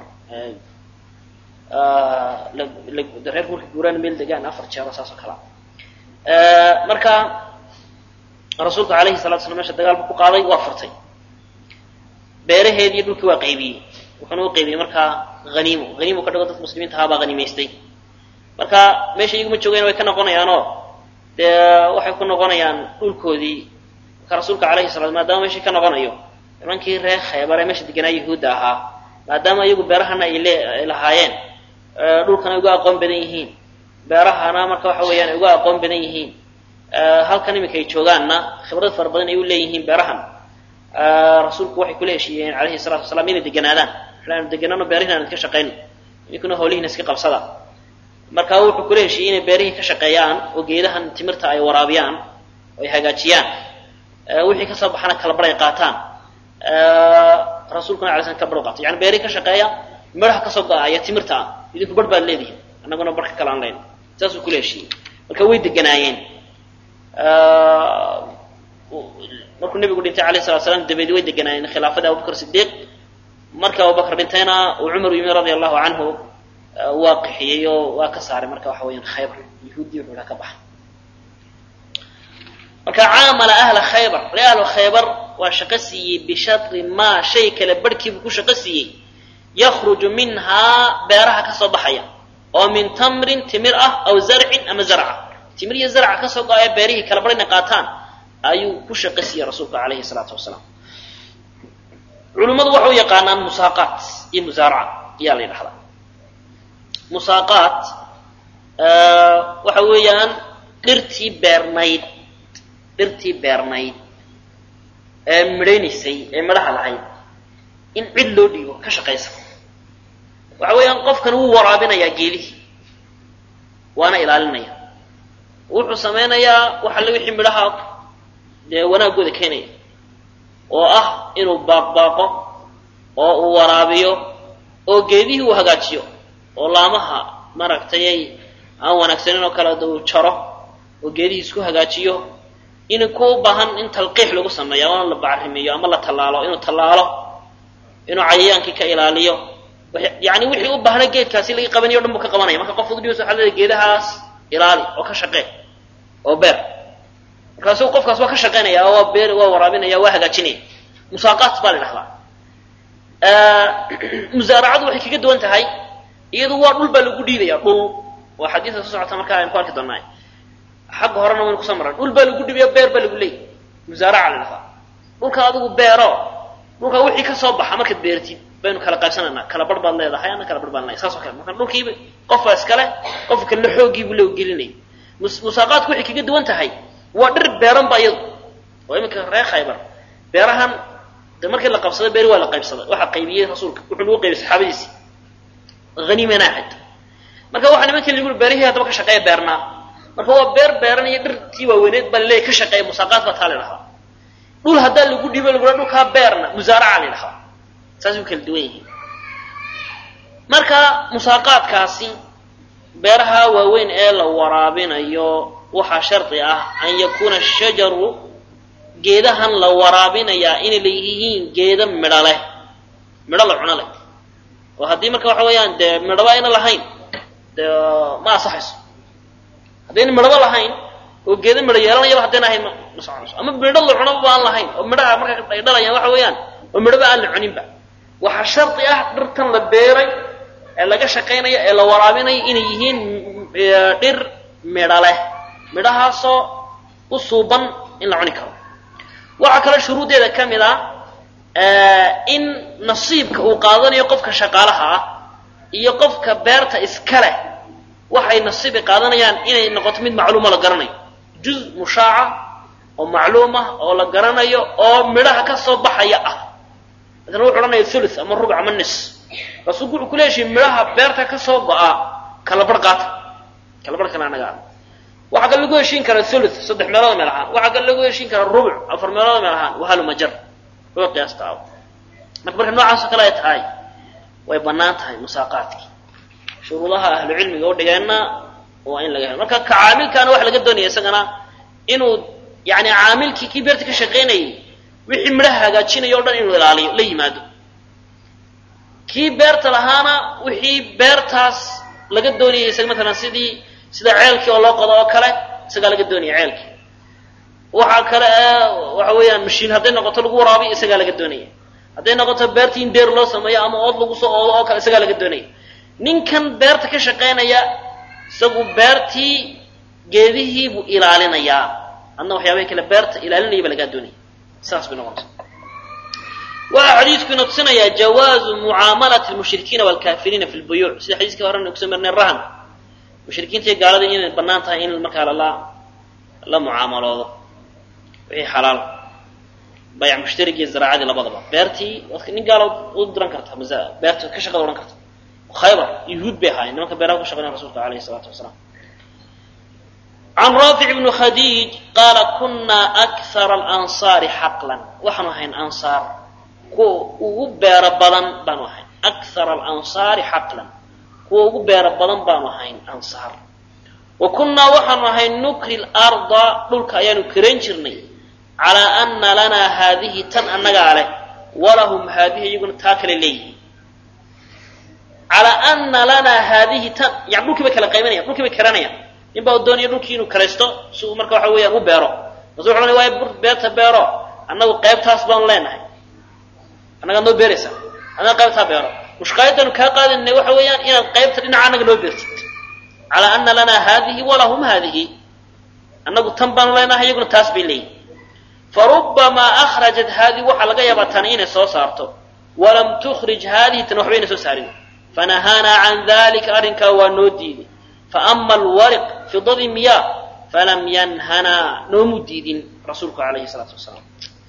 Speaker 2: reer marka guuraan meel degaan afar jeero saas oo kalea marka rasuulku alayhi salatu slam mesha dagaal buu ku qaaday waa furtay beeraheedii dhulkii waa qaybiyey wuxuuna u qaybiyey markaa haniimo haniimo ka dhigo dadka muslimiinta ahaabaa haniimaystay marka meesha iyaguma joogeen way ka noqonayaanoo dee waxay ku noqonayaan dhulkoodii marka rasuulka alayhi salatu maadaama meeshii ka noqonayo nimankii reer khaybar ee meesha deganaa yahuudda ahaa maadaama iyagu beerahana ay le lahaayeen dhulkana ay uga aqoon badan yihiin beerahana marka waxa weeyaan ay uga aqoon badan yihiin halkan iminka ay joogaanna khibrad fara badan ay u leeyihiin beerahan rasuulku waxay kula heshiiyeen calayhi salatu wasalaam inay deganaadaan waxaanu deganaano beerihin aan ka shaqayno idinkuna hawlihiina iska qabsada marka wuxuu kula heshiiyey inay beerihii ka shaqeeyaan oo geedahan timirta ay waraabiyaan oo ay hagaajiyaan wixii kasoo baxana kalabar ay qaataan rasuulkuna alay slam kalabar qaato yani beerihii ka shaqeeya midhaha kasoo go-aya timirta ah idinku bar baad leedihin annaguna barka kale aan leyn saasuu kula heshiiyey marka way deganaayeen markuu nebigu dhintay alayh salatu slam dabeedi way deganaayeen khilaafadii abubakr sidiiq markii abubakr dhintayna uu cumar yimi radia allahu canhu waa qixiyey oo waa ka saaray marka waxa weyaan khaybar yahuuddii wuxuu ka baxa marka caamala ahla khaybar ree ahlu khaybar waa shaqo siiyey bishatri maa shay kale barhkiibuu ku shaqo siiyey yakruju minhaa beeraha kasoo baxaya oo min tamrin timir ah aw zarcin ama zarca timir iyo zarca kasoo go-aya beerihii kala bar inay qaataan ayuu ku shaqo siiyey rasuulka calayhi salaatu wasalaam
Speaker 1: culimmadu waxay u yaqaanaan musaaqaat iyo musaaraca ayaa la yidhahdaa musaaqaat waxa weeyaan dhirtii beernayd dhirtii beernayd ee midhaynaysay ee midhaha lahayd in cid loo dhiibo ka shaqaysa waxa weeyaan qofkan wuu waraabinayaa geedihii waana ilaalinaya wuxuu samaynayaa wax alle wixii midhaha dee wanaaggooda keenaya oo ah inuu baaqbaaqo oo uu waraabiyo oo geedihii uu hagaajiyo oo laamaha maaragtayay aan wanaagsanin oo kale uu jaro oo geedihii isku hagaajiyo in ku u baahan in talqiix lagu sameeyo ama la bacrimiyo ama la tallaalo inuu tallaalo inuu cayayaankii ka ilaaliyo yani wixii u baahna geedkaasi laga qabanayo o dhan buu ka qabanaya marka qof udhiis waxa leedahay geedahaas ilaali oo ka shaqee oo beer markaasu qofkaas waa ka shaqaynaya oo waa beer waa waraabinaya waa hagaajinaya musaaqaat baa la dhahdaa musaaracadu waxay kaga duwan tahay iyadu waa dhul baa lagu dhiibaya dhul waa xadiidka soo socota markaa aynu ku arki doonaa xagga horena waynu kusoo marran dhul baa lagu dhiibaya beer baa lagu leeyay musaaraca la dhahdaa dhulka adigu beero dhulka wixii ka soo baxa markaad beertid baynu kala qaybsanaynaa kala bar baad leedahay ana kala bar baan leedahay saas oo kale marka dhulkiiba qofka iskale qofka kalena xooggiibu loo gelinaya musaaqaadku waxay kaga duwan tahay waa dhir beeran ba iyadu oo iminka reer khaybar beerahan de markii la qabsaday beeri waa la qaybsaday waxaa qaybiyey rasuulka wuxuu nagu qaybiyey saxaabadiisii haniimana ahayd marka waxaa nimanka lagu beerihii haddaba ka shaqeeya beernaa marka waa beer beeran iyo dhirtii waaweyneed baa laleeyahy ka shaqeeya musaaqaad baa taa la idhahdaa dhul haddaa lagu dhiibo lagu dhaha dhulkaa beerna musaaraca la idhahdaa saasay u kala duwan yihiin marka musaaqaadkaasi beeraha waaweyn ee la waraabinayo waxaa shardi ah an yakuuna shajaru geedahan la waraabinayaa inay leeyihiin geeda midho leh midho la cuno leh oo haddii marka waxa weeyaan dee midhaba ayna lahayn dee ma asaxayso haddayna midhaba lahayn oo geeda midho yeelanayaba haddayna ahayn ma ma soconayso ama midho la cunaba ba aan lahayn oo midhaha marka ay dhalayaan waxa weeyaan oo midhaba aan la cuninba waxaa shardi ah dhirtan la beeray ee laga shaqaynayo ee la waraabinayo inay yihiin dhir midho leh midhahaasoo u suuban in la cuni karo waxaa kaloo shuruuddeeda ka mid ah in nasiibka uu qaadanayo qofka shaqaalaha ah iyo qofka beerta iska leh waxay nasiibi qaadanayaan inay noqoto mid macluumo la garanayo juz mushaaca oo macluumah oo la garanayo oo midhaha ka soo baxaya ah masala wuxu odhanaya thuluth ama rubuc ama nis rasuulku wuxuu ku leeshiy midhaha beerta ka soo go-a kala bar qaata kala barhkana anaga ah waxaa kale lagu heshiin karaa thuluth saddex meelood meel ahaan waxaa kale lagu heshiin karaa rubuc afar meelood meel ahaan wahalumajar loo qiyaasta ah marka marka noocaasoo kale ay tahay way bannaan tahay musaaqaadkii shuruudaha ahlu cilmiga u dhigeenna waa in laga helo marka ka caamilkaana waxa laga doonaya isagana inuu yani caamilkii kii beerta ka shaqaynayay wixii midhaha hagaajinaya o dhan inuu ilaaliyo la yimaado kii beerta lahaana wixii beertaas laga doonayay isaga matalan sidii sida ceelkii oo loo qodo oo kale isagaa laga doonaya ceelkii waxaa kale waxa weeyaan mashiin hadday noqoto lagu waraabiyo isagaa laga doonaya hadday noqoto beertii in deer loo sameeyo ama ood lagu soo oodo oo kale isagaa laga doonaya ninkan beerta ka shaqaynaya isagu beertii geedihii buu ilaalinayaa adna waxyaabaha kale beerta ilaalinaya ba lagaa doonaya saas bay noqonaysa waxaa xadiidku ina tusinayaa jawaazu mucaamalati lmushrikiina waalkaafiriina fi lbuyuuc sida xadiiskii horena kusoo marnay rahan mushrikiinta iyo gaalada inay bannaan tahay in markaa lala la mucaamaloodo wixii xalaal bayc mushtarigi iyo zaraacadii labadaba beertii waad nin gaalo u diran karta masa beerta ka shaqada odhan karta khaybar yuhuud bay ahaayeen nimanka beeraha ka shaqeynaya rasulka alayhi salaatu wasalaam can raafic bni khadiij qaala kunaa akthara alansaari xaqlan waxaanu ahayn ansaar kuwa ugu beero badan baanu ahayn akthara alansaari xaqlan kuwa ugu beero badan baanu ahayn ansaar wa kunnaa waxaanu ahayn nukri larda dhulka ayaanu karayn jirnay calaa ana lanaa haadihi tan annagaa leh walahum haadihi iyaguna taa kale leeyihin calaa ana lanaa haadihi tan yani dhulkii bay kala qaybinayan dhulkii bay karanayaan nin baa doonaya dhulkii inuu karaysto si uu marka waxa weeyaan u beero masu wuxu waay beerta beero annagu qaybtaas baanu leenahay annagaa noo beeraysaa annaga qaybtaa beero mushqaayadanu kaa qaadinay waxa weeyaan inaad qaybta dhinaca annaga noo beertid calaa ana lanaa haadihi walahum haadihi annagu tan baanu leenahay iyaguna taas bay leeyihin farubamaa akhrajat haadihi waxaa laga yaabaa tani inay soo saarto
Speaker 2: walam tukhrij haadihi tan waxbayna soo saarin fanahaanaa can dalika arrinkaa waa noo diiday faama alwariq fidadii miyaa falam yanhanaa noomu diidin rasuulku calayhi salaatu wasalaam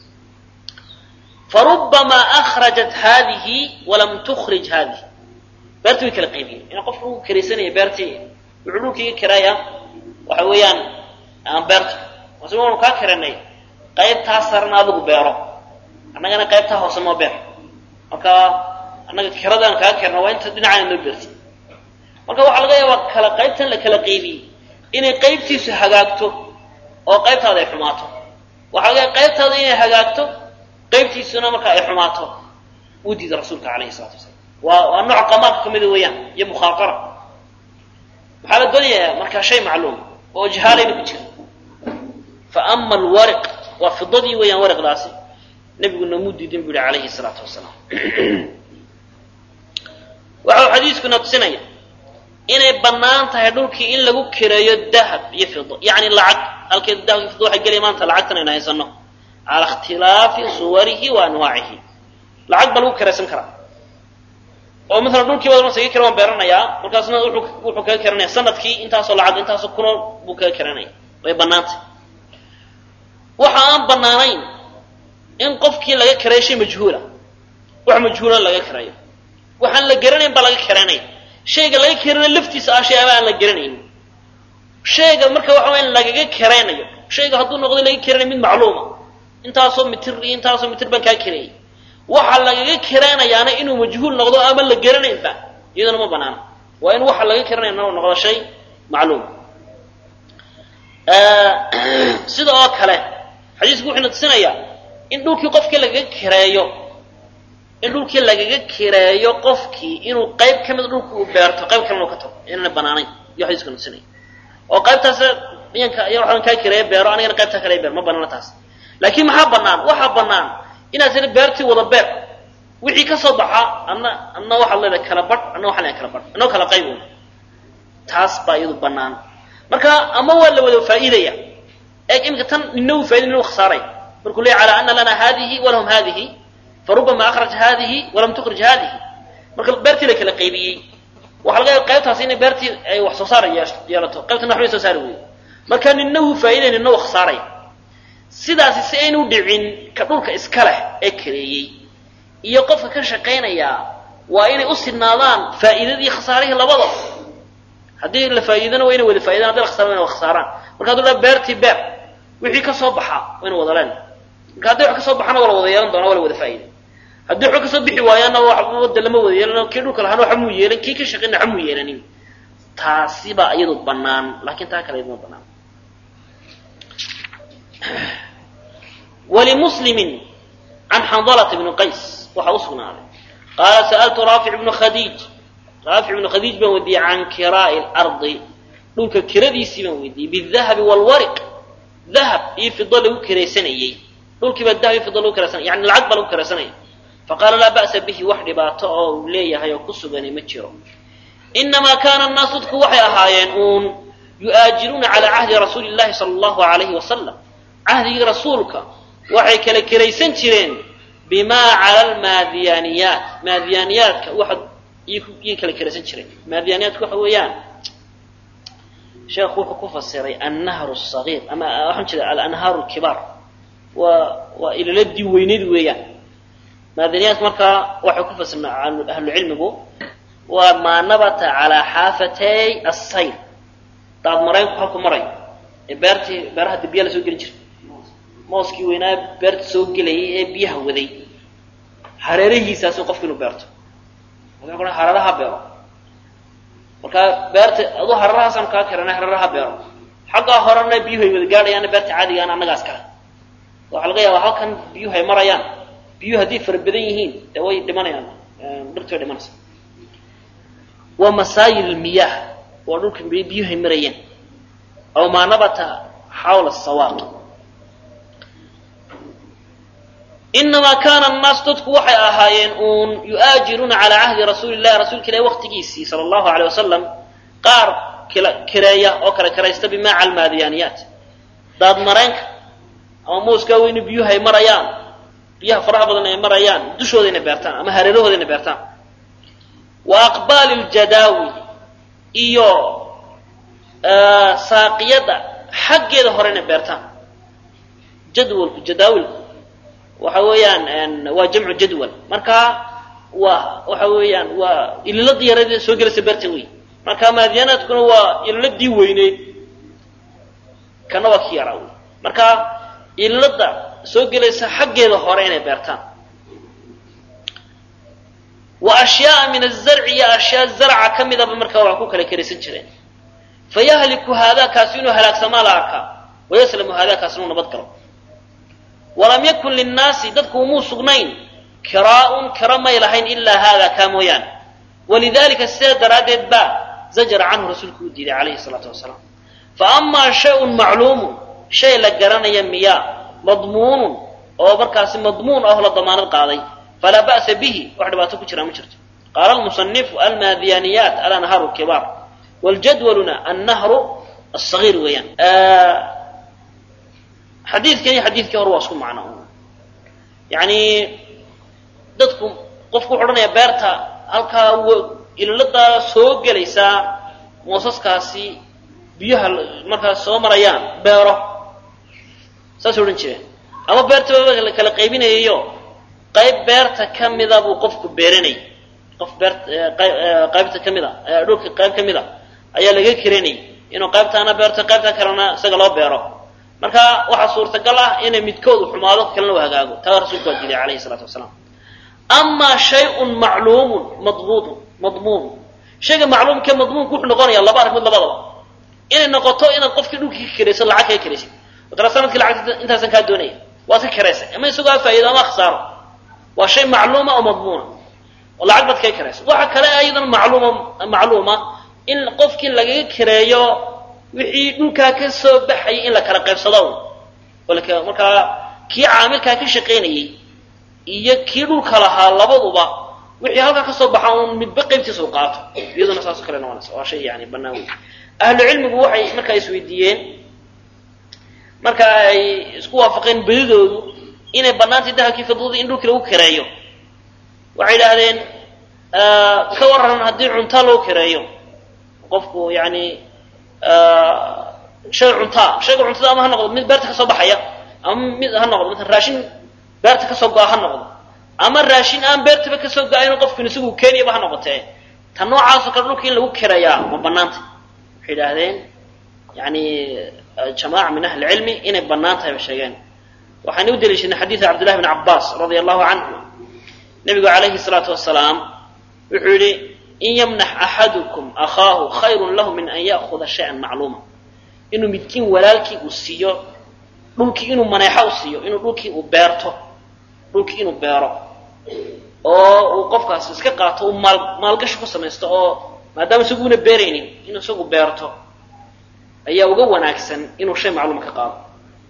Speaker 2: farubamaa akhrajat haadihi walam tukhrij haadihi beertii way kala qaybiyeen in qofka uu karaysanaya beertii wuxuu dhulkiiga kiraaya waxa weeyaan beerta mase waanu kaa kiranay qaybtaa sarana adigu beero annagana qaybtaa hoose noo beer marka annaga kiradaan kaa kirna waa inta dhinacana noo beerti marka waxaa laga yaabaa kala qaybtan la kala qaybiyey inay qaybtiisu hagaagto oo qaybtaada ay xumaato waxaa laga yaaba qaybtaada inay hagaagto qaybtiisuna marka ay xumaato uu diida rasuulka calayhi salatu wasalaam waa waa nooc qamaarka ka mida weeyaan iyo mukhaaqara maxaa la doonayaa markaa shay macluum oo jahaalayna ku jira fa ama alwariq waa fidadii weeyaan wariqdaasi nebigu noomuu diidin bu yihi calayhi salaatu wasalaam waxau xadiiskuna tusinaya inay bannaan tahay dhulkii in lagu kireeyo dahab iyo fido yacni lacag halkeed dahab iyo fido waxay gelaya maanta lacagtan aynu haysano cala ikhtilaafi suwarihi wa anwaacihi lacag baa lagu kiraysan karaa oo maala dhulkii baad masaga kira waan beeranayaa markaasna wuxuu kaga kiranaya sanadkii intaasoo lacag intaasoo kuno buu kaga kiranaya way bannaantay waxa aan bannaanayn in qofkii laga kirayo shay majhuula wax majhuulan laga kirayo waxaan la garanayn baa laga kiranaya shayga laga kiranayo laftiisa ah shay ama aan la garanayn shayga marka waxa waya in lagaga kiraynayo shayga hadduu noqdo laga kiranayo mid macluuma intaasoo mitir iyo intaasoo mitir baan kaa kirayay waxa lagaga kiraynayaana inuu majhuul noqdo ama la garanaynba iyaduna ma banaana waa in waxa laga kiranaya noqdo shay macluum sida oo kale xadiisku wuxuuna tusinayaa in dhulkii qofkii lagaga kireeyo in dhulkii lagaga kireeyo qofkii inuu qayb ka mid dhulka uu beerto qayb kalena uu ka tago inaana banaanayn iyo xadiiskuna tusinaya oo qaybtaas yanka ya waxaan kaa kireeya beero anigana qaybtaa kale beer ma banaana taas laakiin maxaa banaan waxaa banaan inaad tiri beertii wada beer wixii ka soo baxa adna adna waxaad leedahay kala badh adna waxaan leedahay kala badh annao kala qayb wey taas baa iyadu banaan marka ama waa la wada faa'iidaya eeg iminka tan nina uu faa'iday nina uu khasaaray markuu leeyahy calaa ana lana haadihi walahum haadihi farubama akhraj haadihi walam tukhrij haadihi marka beertii la kala qaybiyey waxaa laga yaaba qaybtaasi inay beertii ay wax soo saar yeelato qaybtana waxbay soo saari weydo marka nina uu faa'iday nina uu khasaaray sidaasi si aynu dhicin ka dhulka iska leh ee kareeyey iyo qofka ka shaqaynayaa waa inay u sidnaadaan faa'iidadii khasaarihii labada haddii la faa'iidana waa inay wada faa'idan haddi la khasaaran wa ina khasaaraan marka hadduu dhaa beertii beer wixii ka soo baxa waa ina wada leen marka hadday wax ka soo baxana waa la wada yeelan doona waa la wada faa'ida haddii wax ka soo bixi waayaana wada lama wada yeelan kii dhulka lahaana waxa muu yeelan kii ka shaqayna waxa muu yeelanin taasi baa iyadu banaan laakiin taa kale idma banaan wlimuslimi can xandalata bni qays waxaa u sugnaaday qaala sa'altu raafic bnu khadiij raafic ibnu khadiij baan weydiiyey can kiraa'i lardi dhulka kiradiisii baan weydiiyey bidahabi waalwariq dahab iyo fido lagu kiraysanayey dhulkii baa dahab iyo fido lagu kiraysanay yani lacag baa lagu kiraysanaya faqaala laa ba'sa bihi wax dhibaato oo uu leeyahay oo ku suganay ma jiro inamaa kaana annaasu dadku waxay ahaayeen uun yu'aajiruuna calaa cahdi rasuuli llahi sala allahu alayhi wasalam cahdigii rasuulka waxay kala kiraysan jireen bimaa cala almaadiyaaniyaat maadiyaaniyaadka waxa iyay kala kiraysan jireen maadiyaaniyaadka waxa weeyaan sheekhu wuxuu ku fasiray annahru sagiir ama waxaan jeeda alanhaaru lkibaar waa waa ilaladii weyneyd weeyaan maadiyaaniyaadka markaa waxay ku fasirna ahlucilmigu waa maa nabata calaa xaafatay assayr daad maraynku halku marayo ee beertii beeraha dib biyaa la soo gelin jiray mooskii weynaa beerta soo gelayay ee biyaha waday hareerihiisaasi qofku inuu beerto wuxuu hareeraha beero markaa beerta aduu hareerahaasaan kaa kirana hareeraha beero xaggaa horena biyuhu ay wada gaadhayaana beerta caadigaana annagaas kale waxaa laga yaabaa halkan biyuhu ay marayaan biyuhu hadday fara badan yihiin dee way dhimanayaan dhirti way dhimanaysa waa masaayil miyaah waa dhulka biyuhu ay marayeen aw maa nabata xawla sawaaq inamaa kaana annaasu dadku waxay ahaayeen uun yu'aajiruuna calaa cahdi rasuuli llahi rasuulka ilahi waqtigiisii sala allahu aleyh wasalam qaar kireeya oo kala kiraysta bimaa cala almaadiyaaniyaat daad maraynka ama mooskaa weyne biyuhu ay marayaan
Speaker 1: biyaha faraha badan ay marayaan dushooda inay beertaan ama hareerahooda inay beertaan wa aqbaali ljadaawil iyo saaqiyada xaggeeda hore inay beertaan jadwalku jadaawilku waxa weeyaan waa jamcu jadwal marka waa waxa weeyaan waa ililadii yareed soo gelaysa beerta wey marka maadiyanaadkuna waa ililadii weyneyd kana waa ki yaraa wey marka ililada soo gelaysa xaggeeda hore inay beertaan wa ashyaaa min azarci iyo ashyaa zarca ka midaba markaa waa ku kala keraysan jireen fayahliku haadaa kaasi inuu halaagsamaa la arkaa wayaslamu haadaa kaasi inuu nabad galo walam yakun linnaasi dadku umuu sugnayn kiraa'un kira may lahayn ilaa haada kaa mooyaane walidalika sidaa daraaddeed baa zajara canhu rasuulku u diiday calayhi salaatu wasalaam fa amaa shayun macluumun shay la garanaya miyaa madmuunun oo markaasi madmuun ahoo la damaanad qaaday falaa ba'sa bihi wax dhibaato ku jiraa ma jirto qaala almusanifu almaadiyaniyaat alanharu kibaar waljadwaluna annahru asagiir weeyaan xadiidkan iyo xadiidkii hore waa isku macno yani dadku qofku wuxu odhanaya beerta halkaa ililadaa soo gelaysaa moosaskaasi biyaha markaas soo marayaan beero saasay odhan jireen ama beerta la kala qaybinayayo qayb beerta ka mida buu qofku beeranayay qof beer qaybta ka mida dhulka qayb ka mida ayaa laga keranayay inuu qaybtaana beerto qaybta kalena isaga loo beero marka waxaa suurtagal ah inay midkoodu xumaado kalena u hagaago taa rasuulku waa diiday calayhi salaatu wasalaam amaa shayun macluumun madmuudun madmuunu shayga macluumkee madmuunku wuxuu noqonaya laba arrimood labadaba inay noqoto inaad qofkii dhulkii ka kerayso lacag kaga keraysid matala sanadkii lacagta intaasan kaa doonaya waad ka keraysay ama isagoo a faa'ido ama khasaaro waa shay macluuma oo madmuuna oo lacag baad kaga keraysa waxa kale iyadana macluuma macluuma in qofkii lagaga kereeyo wixii dhulkaa ka soo baxayay in la kala qaybsado markaa kii caamilkaa ka shaqaynayay iyo kii dhulka lahaa labaduba wixii halkaa ka soo baxa un midba qaybtiisa u qaato iyaduna saasoo kale noqonaysa waa shay yani banaan wey ahlu cilmigu waxay markaa isweydiiyeen marka ay isku waafaqeen bedidoodu inay banaantay dahabkii fidladii in dhulkii lagu kereeyo waxay idhaahdeen ka waran haddii cunta loo kereeyo qofku yani shay cuntaa shayga cuntada ama ha noqdo mid beerta kasoo baxaya ama mid ha noqdo mala raashin beerta kasoo go-a ha noqdo ama raashin aan beertaba kasoo go-ayn qofkin isagu keeniyaba ha noqotee ta noocaasoo kale dhulka in lagu kerayaa ma banaantay waxay idhaahdeen yani jamaaca min ahli cilmi inay banaan tahay ba sheegeen waxaan u daliishanay xadiida cabdillahi bn cabaas radia allahu canhu nabigu calayhi salaatu wasalaam wuxuu yihi in yamnax axadukum akhaahu khayrun lahu min an ya'kuda shay-an macluuma inuu midkiin walaalkii uu siiyo dhulkii inuu maneexo u siiyo inuu dhulkii uu beerto dhulkii inuu beero oo uu qofkaas iska qaato uu maal maalgashi ku samaysto oo maadaama isaguuna beeraynin inuu isagu beerto ayaa uga wanaagsan inuu shay macluuma ka qaado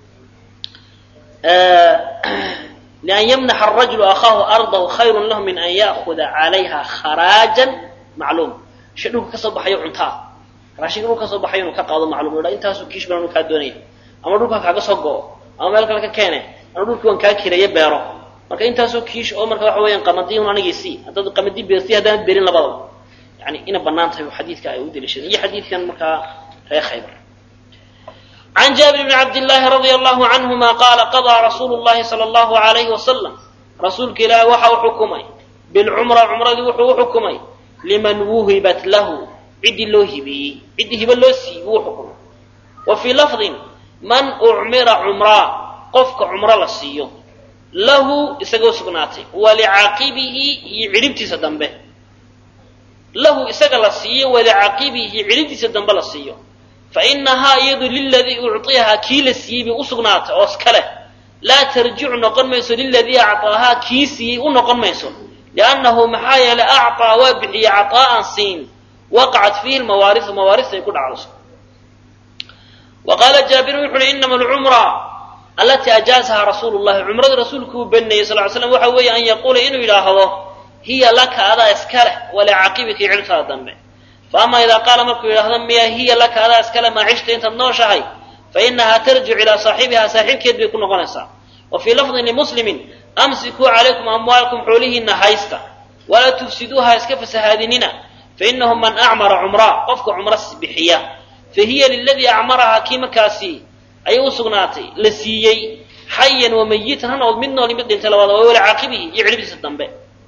Speaker 1: lian yamnaxa arajulu akhaahu ardahu khayrun lahu min an ya'kuda calayha kharaajan macluum shay dhulka kasoo baxayo cuntaa raashinka dhulka kasoo baxayo inuu ka qaado macluum dha intaasuu kiish baan kaa doonaya ama dhulka kaaga soo go-o ama meel kale ka keene ama dhulkii waan kaa kireeye beero marka intaasoo kiish oo marka waxa weeyaan qamadii un anigiisii haddaad qamadii beerti haddaanad beerin labadaba yani ina banaan tahay xadiidka ay u daliishadeen iyo xadiidkan markaa reer khaybar عن جابر بن عبد الله رضي الله عنهما قال قضى رسول الله صلى الله عليه وسلم رسولك إله وحو حكمي بالعمرة عمرة وحو حكمي لمن وهبت له عدي له هبي عدي هبا له سيبو حكمي وفي لفظ من أعمر عمرة قفك عمرة لسيو له إساقو سقناتي ولعاقبه يعربتي سدنبه له إساق لسيو ولعاقبه يعربتي سدنبه لسيو fainahaa iyadu liladii uciyahaa kii la siiyey bay usugnaatay oo iska leh laa tarjicu noqon mayso liladii acطaahaa kii siiyey u noqon mayso liannahu maxaa yeelay acطaa waa bixiyey caطaa'an siin waqacat fiihi mawaariu mawaarista ay ku dhacdayso wa qaala jaabirun wuxu uhi inama alcumra alatii ajaazahaa rasuulu llahi cumradii rasuulku uu baneeyey sal ly slam waxa weeye an yaquula inuu yidhaahdo hiya laka adaa iska leh walacaqibika iyo ciribtaada dambe faama idaa qaala markuu yidhaahdo miya hiya laka adaa iskale maa cishta intaad nooshahay fainahaa tarjicu ilaa saaxibihaa saaxiibkeed bay ku noqonaysaa wa fii lafdin limuslimin
Speaker 2: amsikuu calaykum amwaalakum xoolihiina haysta walaa tufsiduuha iska fasahaadinina fainahu man acmara cumraa qofka cumro bixiya fahiya liladii acmarahaa kii markaasi ayay u sugnaatay la siiyey xayan wa mayitan ha noqod mid nool mid dhintay labada waa wala caaqibihi iyo ciribdiisa dambe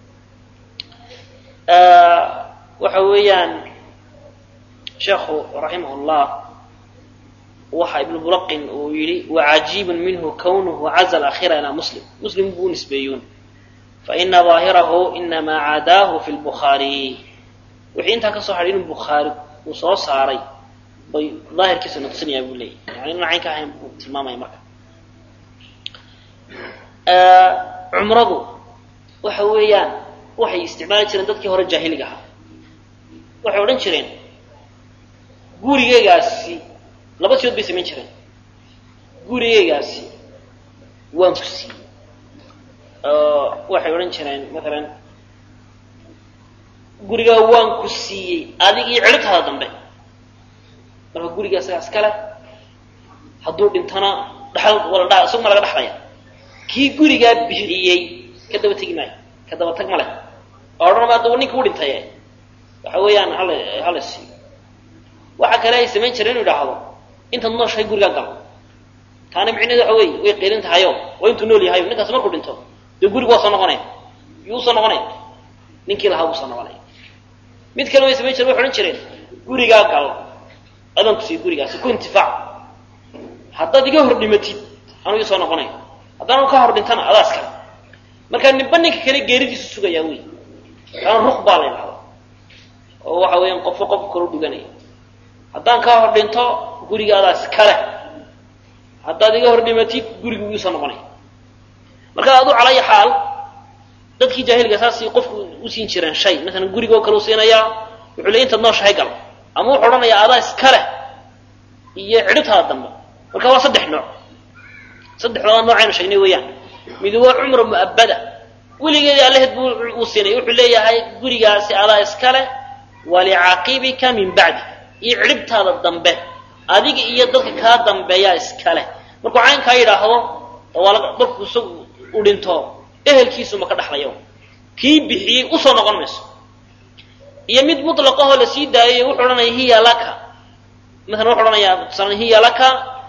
Speaker 2: waxa weeyaan sheekhu raximah llah waxa ibnu bulaqin uu yidhi wacajiibun minhu kawnuhu caza alaakhira ilaa muslim muslim buu u nisbeeyuun faina daahirahu inamaa caadaahu fi lbukhaari wixii intaa ka soo hadhay inuu bukhaari uu soo saaray bay daahirkiisa nuqsinayaa buu leeyahy yani inu cayn ka ahayn buu tilmaamaya marka cumradu waxa weeyaan waxay isticmaali jireen dadkii hore jaahiliga ahaa waxay odhan jireen gurigeygaasi laba sidood bay samayn jireen gurigeygaasi waan ku siiyey waxay odhan jireen maalan gurigaa waan ku siiyey adig iyo ciribtaada dambe marka guriga isagaa iskale hadduu dhintana dhaxal wala dha isagu ma laga dhaxlaya kii gurigaa bixiyey ka daba tegi maayo ka daba tag ma leh oo odhan ma adaba ninka u dhintaye waxa weeyaan hala hala siiyo waxa kale ay samayn jireen inu idhaahdo intaad nooshahay gurigaa gal taana micnehedu waxa weeye way qeelin tahayo waa intuu nool yahayo ninkaas markuu dhinto dee gurigu waa soo noqonaya yuu usoo noqonaya ninkii lahaa buu soo noqonaya mid kale way samayn jireen waxay odhan jireen gurigaa gal adaan ku siiyo gurigaasi ku intifaac haddaad iga hor dhimatid anuu soo noqonaya haddaan ka hor dhintana adaa iskale marka ninba ninka kale geeridiisu sugayaa wey taana ruq baa la ydhahda oo waxa weeyaan qofo qofka kale u dhiganaya haddaan kaa hor dhinto guriga adaa iskale haddaad iga hor dhimatid guriga wuu soo noqonaya marka adu calaya xaal dadkii jaahiliga saasay qofku u siin jireen shay maalan gurigoo kale u siinayaa wuxuu leey intaad nooshahay gal ama wuxuu odhanayaa adaa iskale iyo cidhibtaada dambe marka waa saddex nooc saddexdooda noocaynu sheegnay weeyaan mid waa cumra mu'abbada weligeedii allaheed buu uu siinay wuxuu leeyahay gurigaasi adaa iskale walicaaqibika min bacdi iyo cidhibtaada dambe adiga iyo dadka kaa dambeeyaa iskale markuu caynkaa yidhaahdo markuu isagu u dhinto ehelkiisuma ka dhaxlayo kii bixiyey usoo noqon mayso iyo mid mutlaqahoo la sii daayay wuxuu odhanaya hiya laka maalan wuxuu odhanayaa tusaale hiya laka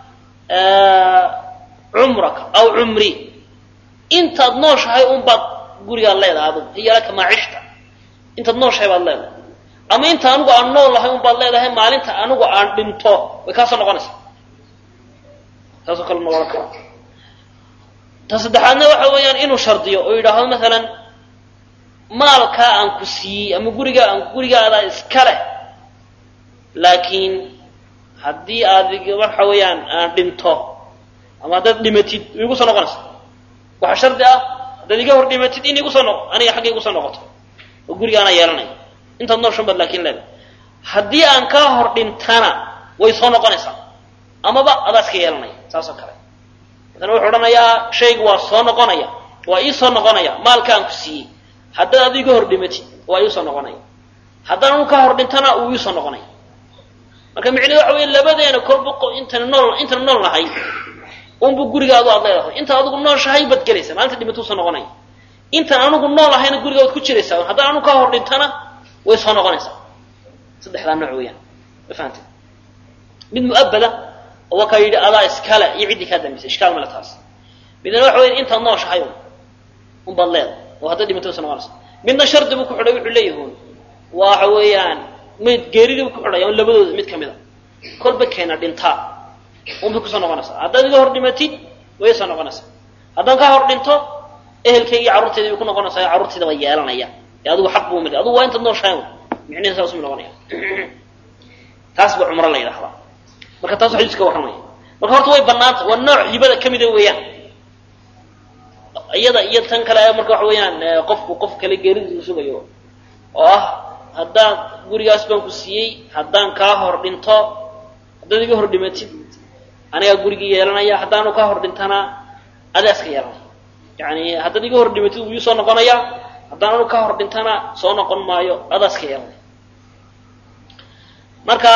Speaker 2: cumraka aw cumri intaad nooshahay unbaad gurigaad leedahay adugu hiya laka maa cishta intaad nooshahay baad leedahay ama inta anigu aan nool lahay unbaad leedahay maalinta anigu aan dhinto way kaa soo noqonaysaa taasoo kale noqon kara ta saddexaadna waxa weeyaan inuu shardiyo oo yidhaahdo maalan maalkaa aan ku siiyey ama gurigaa aan gurigaadaa iska leh laakiin haddii aad waxa weeyaan aan dhinto ama haddaad dhimatid way igu soo noqonaysaa waxaa shardi ah haddaad iga hor dhimatid in igu soo noq aniga xagga igu soo noqoto oo gurigaana yeelanaya intaad nooshan baad laakiin leedahay haddii aan kaa hor dhintana way soo noqonaysaa amaba adaa iska yeelanaya saas oo kale maala wuxuu odhanayaa shaygu waa soo noqonaya waa ii soo noqonaya maalka aan ku siiyey haddaad adu iga hor dhimatid waa ii soo noqonaya haddaan anu kaa hor dhintana uu ii soo noqonaya marka micnehedu waxa weya labadeena kolba intana nool intana nool nahay unbu gurigaadu aad leedahay intaad adigu nooshahay baad gelaysaa maalinta dhimatu soo noqonaya intaan anigu nool ahayna guriga waad ku jiraysaa haddaan anu kaa hor dhintana way soo noqonaysaa saddexdaa nooc weeyaan ma fahamtid mid mu'abbada oo waa kaa yidhi adaa iskale iyo ciddii kaa dambaysay ishkaal male taas midna waxa weya intaad nooshahay un unbaad leedahay oo haddaad dhimato way soo noqonaysaa midna shardi buu ku xidhay wuxuu leeyahuun waxa weeyaan mid geeridii buu ku xidhaya un labadooda mid ka mid a kolba keena dhintaa unbay kusoo noqonaysaa haddaad iga hor dhimatid way soo noqonaysaa haddaan kaa hor dhinto ehelkayga iyo carruurtayda bay ku noqonaysaa carruurtayda waa yeelanaya ee adigu xaq buu mid adigu waa intaad nooshahay un micnihi saas mu noqonaya taas ba cumro la yidhahdaa marka taas xadiis ka warramaya marka horta way banaanta waa nooc hibada ka mida weeyaan iyada iyo tan kale marka waxa weeyaan qofku qof kale geeridiisa sugayo oo ah haddaan gurigaas baan ku siiyey haddaan kaa hor dhinto haddaad iga hor dhimatid anigaa gurigii yeelanaya haddaanu kaa hor dhintana adaa iska yeelanaya yani haddaad iga hor dhimatid wuu ii soo noqonaya haddaan anu kaa hor dhintana soo noqon maayo adaa iska yeelanaya marka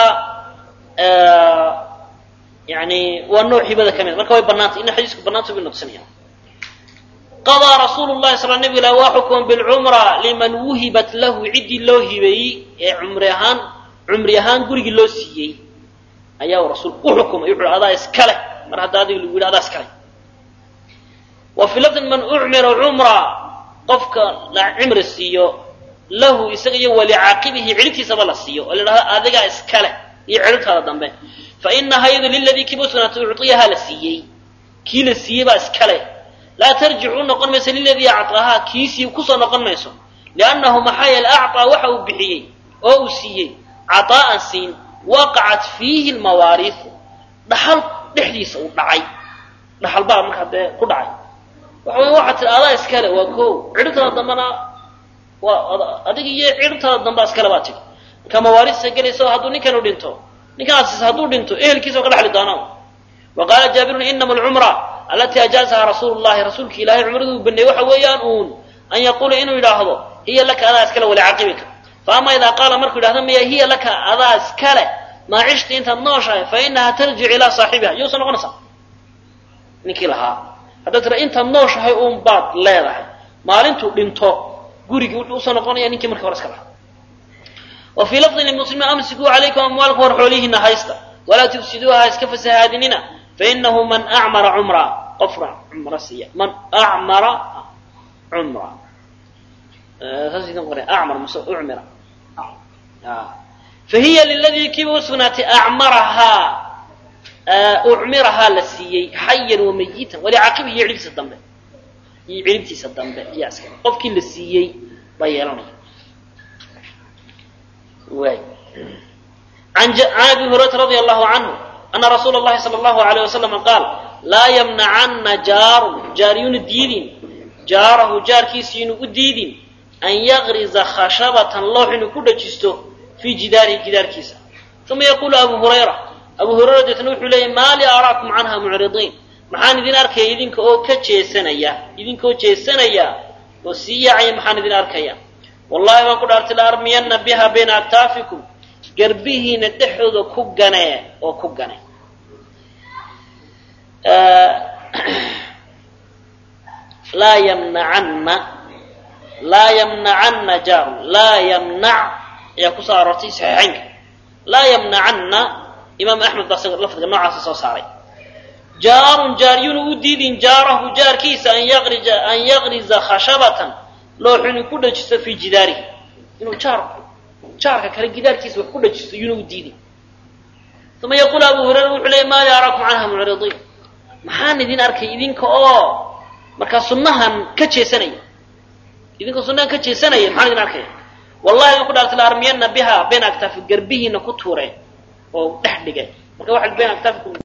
Speaker 2: yani waa nooc hibada ka mid marka way banaantay ina xadiisku banaanta bay noqsanaya
Speaker 1: qadaa rasuulu llahi sal nabig ilah waa xukuma bilcumra liman wuhibat lahu ciddii loo hibeeyey ee cumri ahaan cumri ahaan gurigii loo siiyey ayaa rasuulku u xukumay wuxu adaa iskale mar hadda adiga lagu yidhi adaa iskale wa fii lafdin man ucmira cumra qofka la cimri siiyo lahu isaga iyo walicaaqibihi cidhibtiisaba la siiyo oo la idhahdo adigaa iskale iyo cidhibtaada dambe fa inahaa iyadu liladii kiiba usugnaatay ucطiyahaa la siiyey kii la siiyey baa iskale laa tarjicu noqon mayso liladii acطaahaa kiisii kusoo noqon mayso liannahu maxaa yeele acطaa waxa uu bixiyey oo uu siiyey caطaa'an siin waqacat fiihi lmawaariiu dhaxal dhexdiisa uu dhacay dhaxal baa markaa dee ku dhacay waxa wey waxaa tii adaa iskale waa ko cidhibtaada dambena waa adiga iyo cidhibtaada dambea iskale baa tiri marka mawaarista gelaysa hadduu ninkanu dhinto ninkaas hadduu dhinto ehelkiisa oo ka dhexli doona wa qaala jaabirun inama alcumra alatii ajaazaha rasuulu llahi rasuulki ilahay cumraduu baneeyey waxa weeyaan uun an yaquula inuu yidhaahdo hiya laka adaa iskale walicaqibika fa ama idaa qaala markuu yidhahdo maya hiya laka adaa iskale maa cishta intaad nooshahay fa inaha tarjic ilaa saaxibiha iyousa noqonaysaa ninkii lahaa haddaad tira intaad nooshahay uun baad leedahay maalintuu dhinto gurigii wuxuu usoo noqonaya ninkii markii hore iska lahaa wa fii lafdin limuslimiin amsikuu calaykum amwaalkum war xoolihiina haysta walaa tufsiduuha ha iska fasahaadinina fainahu man acmara cumra qofna cumra siiya man acmara cumra saas idin qoray acmar mase ucmira fahiya liladii kiiba usugnaatay acmarahaa ucmirahaa la siiyey xayan wamayitan walicaqibihi iyo cidhibtiisa dambe iyo cidhibtiisa dambe iyo askari qofkii la siiyey baa yeelanaya waay an abi hurayrata radia allahu canhu ana rasuula اllahi salى allahu alayh wasalama qaal laa yamnacana jaarun jaaryunu diidin jaarahu jaarkiisa inuu u diidin an yagriza khashabatan loox inuu ku dhajisto fii jidaarihi jidaarkiisa uma yaquulu abu hurayra abu hurayra deetna wuxuu leeyay maa li araakum canha mucridiin maxaan idin arkaya idinka oo ka jeesanaya idinkaoo jeesanaya oo sii yaacaya maxaan idin arkaya wallahi waan ku dhaartay la armiyanna biha bayna aktaafikum garbihiina dhexdooda ku ganee oo ku gane laa yamnacanna laa yamnacanna jaarun laa yamnac ayaa kusoo aroortay saxiixaynka laa yamnacanna imaam axmed baa isaga lafdiga noocaasa soo saaray jaarun jaaryunu u diidin jaarahu jaarkiisa an yaqrija an yaqriza khashabatan loox inuu ku dhajisto fii jidaarihi inuu jaarku jaarka kale gidaarkiisa wax ku dhajisto yunu u diidin uma yaquulu abu hurayra wuxuu leeyay maa li araakum canha mucridiin maxaan idin arkay idinka oo markaa sunnahan ka jeesanaya idinka sunnahan ka jeesanaya maxaan idin arkaya wallahi waan ku dhaartay la armiyana biha bayna aktaafi garbihiina ku tuure oo dhex dhigay marka waxaad bayna aktaafikum